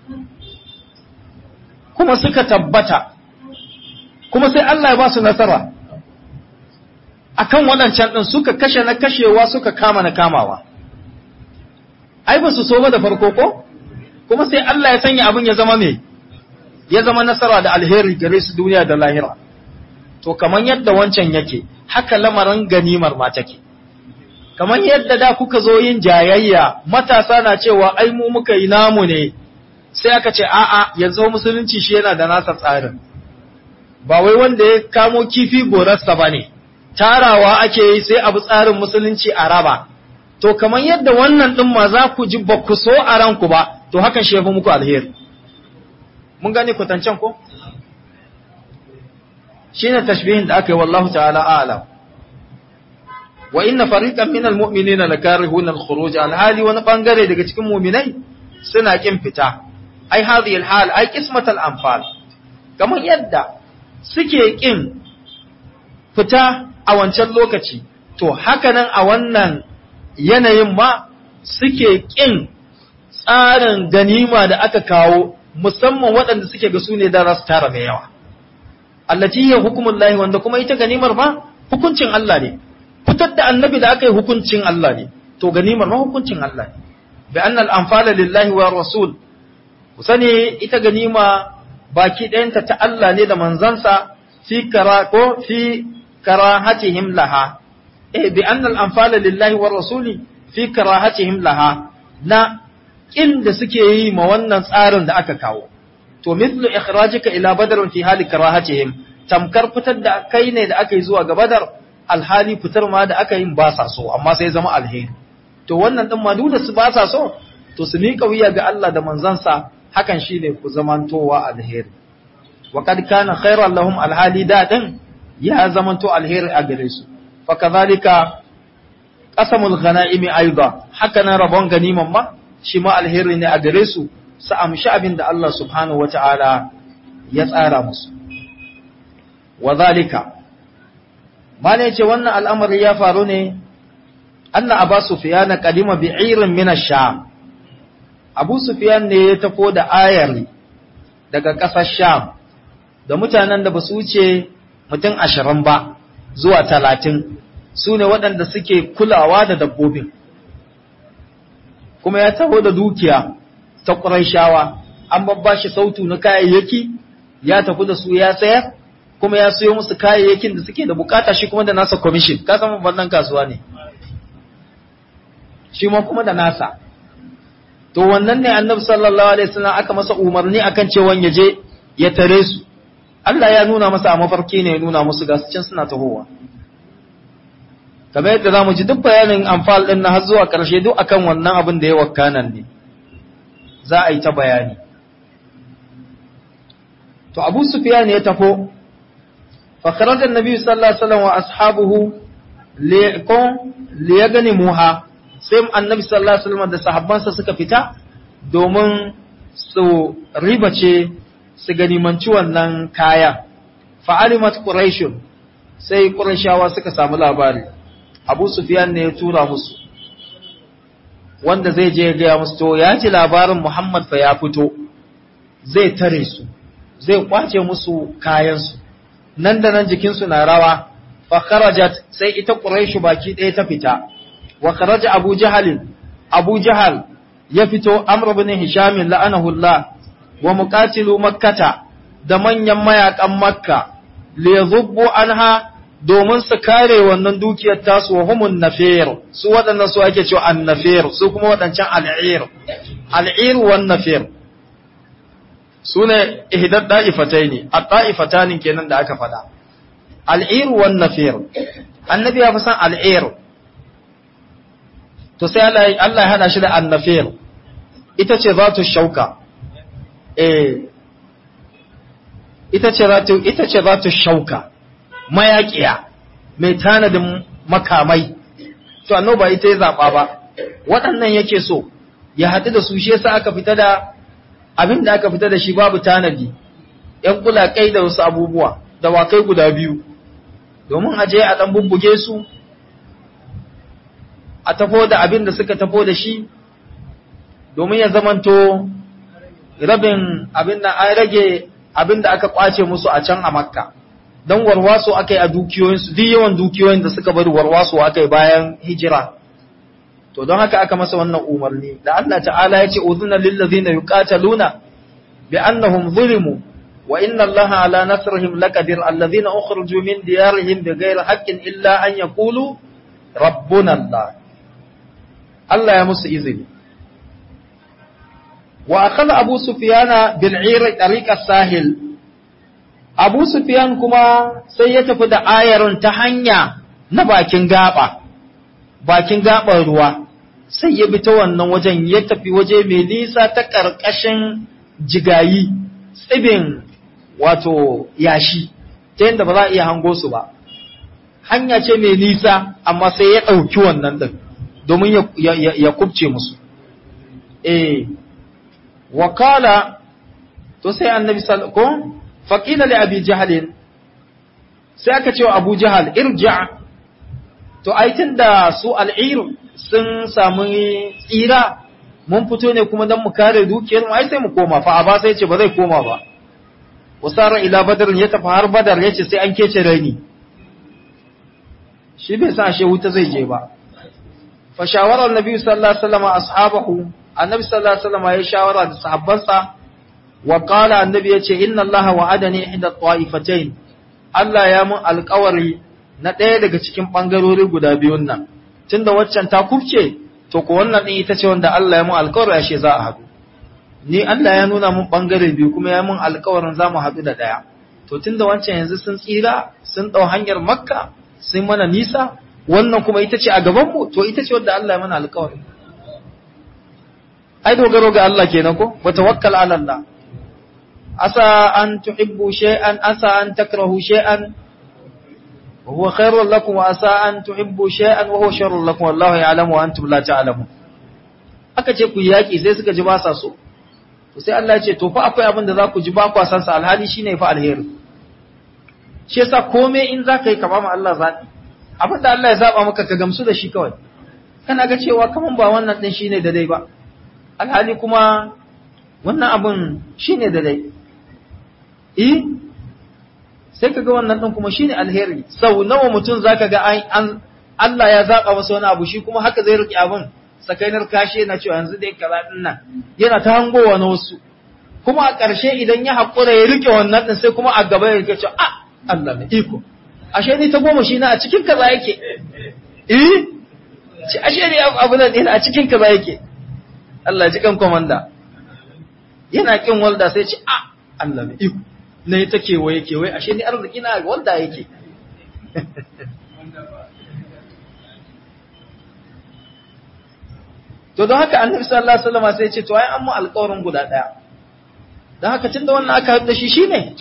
Speaker 1: kuma suka tabbata kuma sai Allah ya ba su nasara akan waɗancan ɗin suka kashe na kashewa suka kama na kamawa ai ba su so ba da farko ko kuma sai Allah ya sanya abin ya zama me ya zama nasara da alheri gare su duniya da lahira to kamar yadda wancan yake haka lamarin ganimar ma take kamar yadda da kuka zo yin jayayya matasa na cewa ai mu muka yi namu ne sai aka ce a'a yanzu musulunci shi yana da nasa tsarin ba wai wanda ya kamo kifi gorarsa ba ne tarawa ake yi sai abu tsarin musulunci a raba to kamar yadda wannan ɗin ma za ku ji ba ku so a ranku ba to hakan shi ya fi muku alheri mun gane kwatancen ko shi ne tashbihin da aka yi wallahu ta'ala a'lam wa inna fariqan minal mu'minina lakarihuna al-khuruj al-hali wani bangare daga cikin mu'minai suna kin fita ai hadhihi al-hal ai qismat al-anfal kamar yadda suke kin fita a wancan lokaci to hakanan a wannan yanayin ma suke kin tsarin ganima da aka kawo musamman waɗanda suke ga su ne da za su tara mai yawa allati ya hukumun lahi wanda kuma ita ganimar ma hukuncin Allah ne fitar da annabi da aka yi hukuncin Allah ne to ganimar ma hukuncin Allah ne bi annal anfala lillahi wa rasul ku sani ita ganima baki ɗayanta ta Allah ne da manzansa fi kara ko fi karahatihim laha eh bi annal anfala lillahi wa rasuli fi karahatihim laha na kin da suke yi ma wannan tsarin da aka kawo to mithlu ikhrajika ila badr fi hali karahatihim tamkar fitar da kai ne da aka yi zuwa ga badar alhali fitar ma da aka yi ba sa so amma sai zama alheri to wannan din ma da su ba sa so to su miƙa wuya ga Allah da manzansa hakan shine ku zamantowa alheri wa kad kana khairan lahum alhali da din ya zamanto alheri a gare su fa kadhalika qasamul ghanaimi aidan haka nan rabon ganiman ma shi ma alheri ne a gare su su amshi abin da Allah subhanahu wata'ala ya tsara musu wa zalika mane ce wannan al'amari ya faru ne anna aba sufyan qadima bi'irin min ash-sham abu sufyan ne ya tafo da ayari daga ƙasar sham da mutanen da ba su wuce mutum ashirin ba zuwa talatin su ne waɗanda suke kulawa da dabbobin kuma ya taho da dukiya ta ƙuraishawa an babba shi sautu na kayayyaki ya tafi da su ya sayar kuma ya siyo musu kayayyakin da suke da bukata shi kuma da nasa commission ka san babban kasuwa ne shi ma kuma da nasa to wannan ne annabi sallallahu alaihi wasallam aka masa umarni akan cewa ya je ya tare su Allah ya nuna masa a mafarki ne ya nuna musu ga can suna tahowa kamar yadda zamu ji duk bayanin amfal din na har zuwa karshe duk akan wannan abin da ya wakkanan ne za a yi ta bayani to Abu Sufyan ya tafo fa kharaja an-nabi sallallahu alaihi wasallam wa ashabuhu liqon liyaganimuha sai annabi sallallahu alaihi wasallam da sahabbansa suka fita domin su ribace su ganimanci wannan kaya fa'alimat quraish sai qurayshawa suka samu labari abu sufyan ne ya tura musu wanda zai je ga musu to ya ji labarin muhammad fa ya fito zai tare su zai kwace musu kayansu nan da nan jikinsu na rawa fa kharajat sai ita quraish baki ɗaya ta fita wa kharaja abu jahal abu jahal ya fito amr ibn hisham la'anahu allah wa muqatilu makkata da manyan mayakan makka li yadhubbu anha domin su kare wannan dukiyar tasu wa humun nafir su waɗannan su ake cewa annafir su kuma waɗancan al'ir al'ir wan nafir su ne ihdad da'ifataini at-ta'ifatanin kenan da aka faɗa al'ir wan nafir annabi ya fi san al'ir to sai Allah ya hada shi da annafir ita ce zatu shauka eh ita ce zatu ita ce zatu shauka mayaƙiya mai tanadin makamai to annoba ita ya zaɓa ba waɗannan yake so ya haɗu da su shi yasa aka fita da abin da aka fita da shi babu tanadi ‘yan kulakai da wasu abubuwa da wakai guda biyu domin aje a ɗan bubbuge su a tafo da abin da suka tafo da shi domin ya zamanto rabin abin da an rage abin da aka kwace musu a can a makka don warwaso aka yi a dukiyoyinsu duk yawan dukiyoyin da suka bari warwaso aka yi bayan hijira to don haka aka masa wannan umarni da Allah ta'ala ya ce uzuna lillazina yuqataluna bi annahum zulimu wa inna Allaha ala nasrihim laqadir allazina ukhriju min diyarihim bighayri haqqin illa an yaqulu rabbuna Allah Allah ya musu izini wa akhadha Abu Sufyana bil 'ir tariqa sahil Abu Sufyan kuma sai ya tafi da ayarin ta hanya na bakin gaba, bakin gaban ruwa, sai ya bi ta wannan wajen ya tafi waje mai nisa ta ƙarƙashin jigayi, tsibin wato yashi, ta yadda ba za a iya hango su ba. hanya ce mai nisa amma sai ya ɗauki wannan ɗin domin ya kubce musu eh wakala to sai annabi sallallahu faqila li abi jahl sai aka ce wa abu jahal irja to ai tunda su al'ir sun samu tsira mun fito ne kuma dan mu kare dukiyar mu ai sai mu koma fa aba sai ce ba zai koma ba wasara ila badr ya tafi har badar yace sai an kece raini shi bai san ashe wuta zai je ba fa shawara annabi sallallahu alaihi wasallam ashabahu annabi sallallahu alaihi wasallam ya shawara da sahabbansa wa qala annabi yace inna allaha wa'adani ihda ta'ifatayn Allah ya mun alƙawari na ɗaya daga cikin ɓangarori guda biyun nan tunda waccan ta kubce to ko wannan ɗin ita ce wanda Allah ya mun alƙawari ashe za a haɗu ni Allah ya nuna mun ɓangare biyu kuma ya mun alƙawarin za mu haɗu da ɗaya to tunda wancan yanzu sun tsira sun ɗau hanyar makka sun mana nisa wannan kuma ita ce a gabanmu to ita ce wanda Allah ya mana alƙawari ai dogaro ga Allah kenan ko wa tawakkal ala Allah asa an tuhibbu shay'an asa an takrahu shay'an wa huwa khairul lakum wa asa an tuhibbu shay'an wa huwa sharrul lakum wallahu ya'lamu wa antum la ta'lamun aka ce ku yaki sai suka ji ba sa so to sai Allah ya ce to fa akwai abin da za ku ji ba ku san sa alhali shine fa alheri shi yasa komai in za ka yi ka ba mu Allah zaɓi abin da Allah ya zaba maka ka gamsu da shi kawai kana ga cewa kaman ba wannan din shine da dai ba alhali kuma wannan abin shine da dai eh sai kaga wannan din kuma shine alheri sau nawa mutum zaka ga an Allah ya zaba masa wani abu shi kuma haka zai rike abin sakainar kashi yana cewa yanzu dai kaza din nan yana ta hangowa na wasu kuma a ƙarshe idan ya haƙura ya rike wannan din sai kuma a gaba ya rike cewa ah Allah mai iko ashe ni ta goma shi na a cikin kaza yake eh ci ashe ne abu nan a cikin kaza yake Allah ji kan komanda yana kin walda sai ce ah Allah mai iko ne ta kewaye kewaye ashe ni arziki na walda yake to don haka annabi sallallahu alaihi wasallam sai ya ce to ai an mu alƙawarin guda daya don haka tunda wannan aka haɗu da shi shine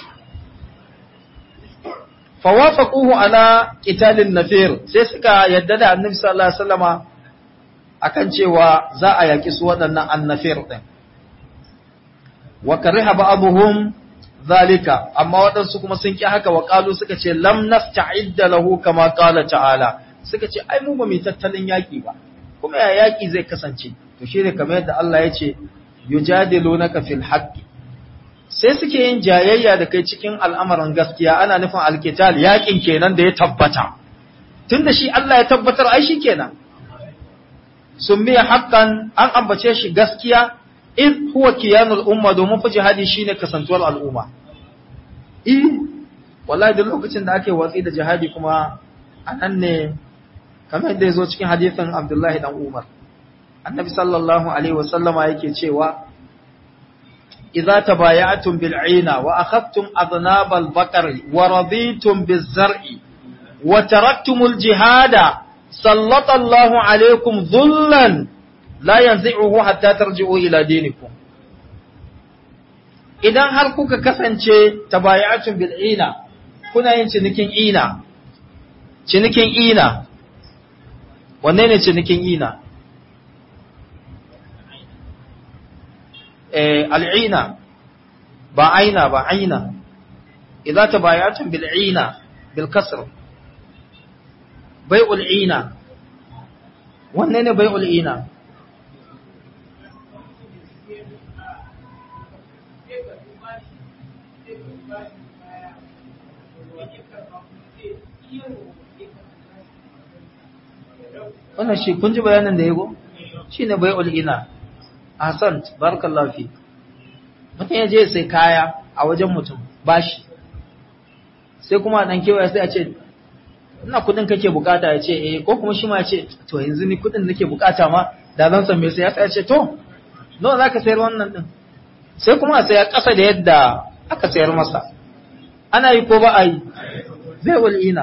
Speaker 1: fawafaquhu ala qitalin nafir sai suka yadda da annabi sallallahu alaihi wasallama akan cewa za a yaki su waɗannan annafir din wa kariha ba'dhum zalika amma waɗansu kuma sun ki haka wa qalu suka ce lam nasta'idda lahu kama qala ta'ala suka ce ai mu ba mu tattalin yaki ba kuma ya yaki zai kasance to shine kamar yadda Allah ya ce yujadilunaka fil haqqi sai suke yin jayayya da kai cikin al'amarin gaskiya ana nufin alkital yakin kenan da ya tabbata tunda shi Allah ya tabbatar ai shi kenan summiya haqqan an ambace shi gaskiya in huwa kiyanul umma domin fa jihadi shine kasantuwar al'umma eh wallahi da lokacin da ake watsi da jihadi kuma anan ne kamar da yazo cikin hadisin Abdullahi dan Umar annabi sallallahu alaihi wasallama yake cewa إذا تبايعتم بالعينة وأخذتم أذناب البقر ورضيتم بالزرع وتركتم الجهاد سلط الله عليكم ذلا لا ينزعه حتى ترجعوا إلى دينكم idan har kuka kasance tabaya'atun bil ina kuna yin cinikin ina cinikin ina wanne ne cinikin ina al'ina ba aina ba aina idza tabayatun bil ina bil kasr bai'ul ina wanne ne bai'ul ina wannan shi kun ji bayanin da yago shine bai'ul ina Ahsan, barakallahu fi. Mutum ya je sai kaya a wajen mutum, bashi. Sai kuma dan kewaya sai a ce, ina kudin kake bukata ya ce, eh, ko kuma shi ma ya ce, to yanzu ni kudin nake bukata ma, da zan san me sai ya ce, to, nawa za ka sayar wannan din? Sai kuma a saya ƙasa da yadda aka sayar masa. Ana yi ko ba a yi? Zai wal'ina.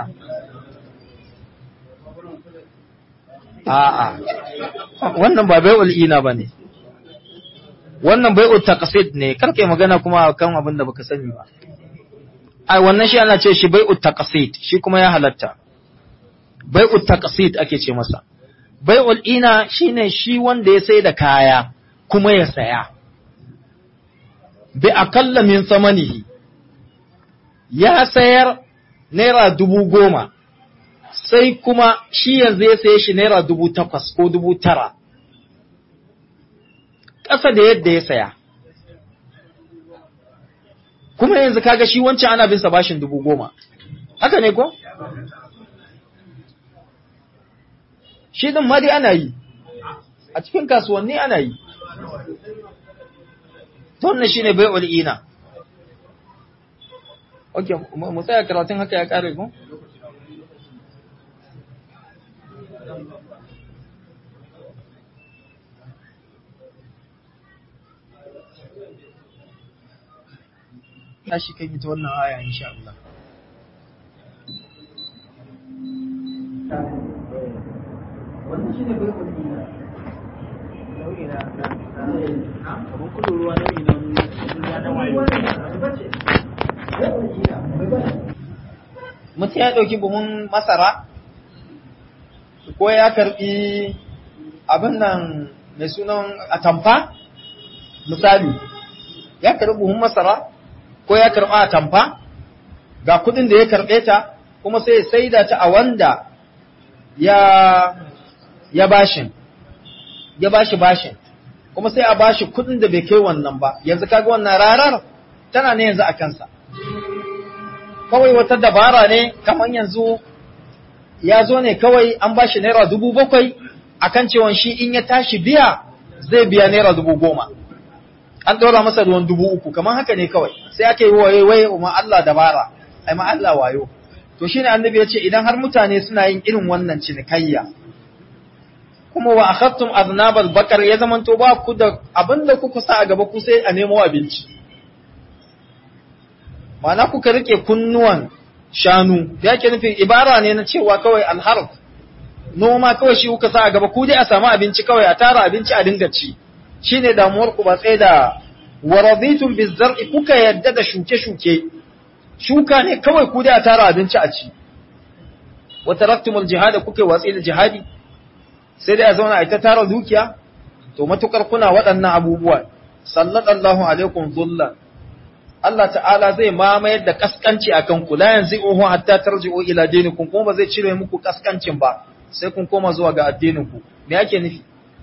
Speaker 1: A'a, wannan ba bai wal'ina ba ne. wannan bai'ut taqsid ne karke magana kuma kan abin da baka sani ba ai wannan shi ana ce shi bai'ut taqsid shi kuma ya halatta bai'ul taqsid ake ce masa bai'ul ina shine shi wanda ya sai da kaya kuma ya saya bi akalla min samanihi ya sayar naira dubu goma sai kuma shi yanzu ya saye shi naira dubu takwas ko dubu tara ƙasa da yadda ya saya kuma yanzu kaga shi wancan ana bin sa bashin dubu goma haka ne ko? shi din ma dai ana yi a cikin kasuwanni ana yi to wannan shine bai'ul ina okay mu tsaya karatun haka ya kare ko tashi kai ita wannan aya insha Allah wannan shine bai kudi na nau'i na abun kudu ruwa nau'i na na wayo mutum ya ɗauki buhun masara ko ya karɓi abin nan mai sunan atamfa misali ya karɓi buhun masara ko ya karɓa atamfa ga kudin da ya karɓe ta kuma sai ya saida ta a wanda ya ya bashin ya bashi bashin kuma sai a bashi kudin da bai kai wannan ba yanzu kaga wannan rarar tana ne yanzu a kansa kawai wata dabara ne kamar yanzu ya zo ne kawai an bashi naira dubu bakwai akan cewa shi in ya tashi biya zai biya naira dubu goma an ɗora masa ruwan dubu uku kamar haka ne kawai sai ake yi waye waye ma Allah dabara ai ma Allah wayo to shine annabi ya ce idan har mutane suna yin irin wannan cinikayya kuma wa akhadtum aznabal bakar ya zamanto ba ku da abinda kuka sa a gaba ku sai a nemo abinci ma'ana kuka rike kunnuwan shanu da yake nufin ibara ne na cewa kawai alharf noma kawai shi kuka sa a gaba ku dai a samu abinci kawai a tara abinci a dinga ci shine damuwar ku ba tsaye da waraditum bizar'i kuka yadda da shuke-shuke shuka ne kawai ku dai a tara abinci a ci wa taraktumul jihad kuka watsi da jihadi sai dai a zauna a ita tara dukiya to matukar kuna waɗannan abubuwa sallallahu alaikum dhullan Allah ta'ala zai mamayar da kaskanci akan ku la yanzi'uhu hatta tarji'u ila dinikum kuma ba zai cire muku kaskancin ba sai kun koma zuwa ga addinin ku me yake nufi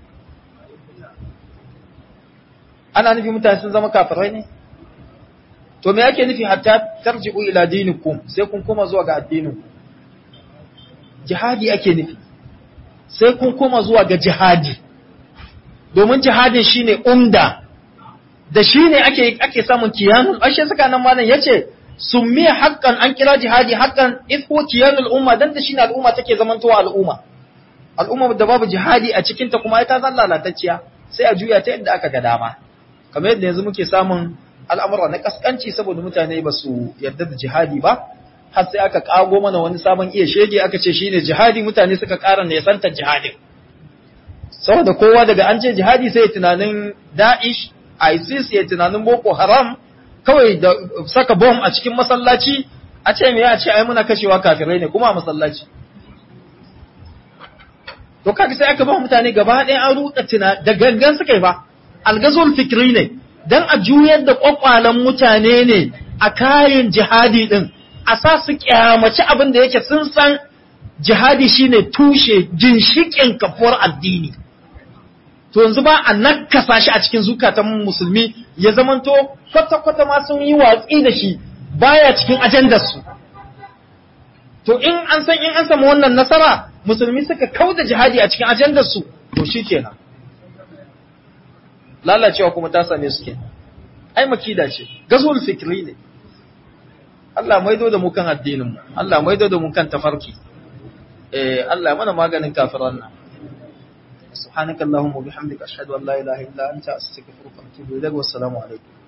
Speaker 1: ana nufi mutane sun zama kafirai ne to me yake nufi hatta tarji'u ila dinikum sai kun koma zuwa ga addinin ku jihadi ake nufi sai kun koma zuwa ga jihadi domin jihadin shine umda da shine ake ake samun kiyanul ashe saka nan malam yace summiya haqqan an kira jihadi haqqan idhu kiyanul umma dan da shine al'umma take zamantowa al'umma al'umma da babu jihadi a cikin ta kuma ita zan lalatacciya sai a juya ta yadda aka ga dama kamar yadda yanzu muke samun al'amura na kaskanci saboda mutane ba su yarda da jihadi ba har sai aka kago mana wani sabon iya shege aka ce shine jihadi mutane suka ƙara ne santar jihadin saboda kowa daga an ce jihadi sai tunanin Daesh ISIS ya tunanin Boko Haram kawai da saka bom a cikin masallaci a ce me ya ce ai muna kashewa kafirai ne kuma a masallaci to kaga sai aka ba mutane gaba ɗaya an ruɗa tuna da gangan suka yi ba algazul fikri ne dan a juyar da kwakwalan mutane ne a kayan jihadi din a sa su kyamaci abin da yake sun san jihadi shine tushe ginshikin kafuwar addini to yanzu ba a nakasa shi a cikin zukatan musulmi ya zamanto kwata-kwata ma sun yi watsi da shi baya cikin ajandarsu to in an san in an samu wannan nasara musulmi suka kauda jihadi a cikin ajandarsu to shi kenan lalacewa kuma ta same su kenan ai makida ce gazul fikri ne Allah maido da mu kan addinin mu Allah maido da mu kan tafarki eh Allah mana maganin kafiran nan subhanakallahumma wa bihamdika ashhadu an la ilaha illa anta astaghfiruka wa atubu ilaik wa assalamu alaikum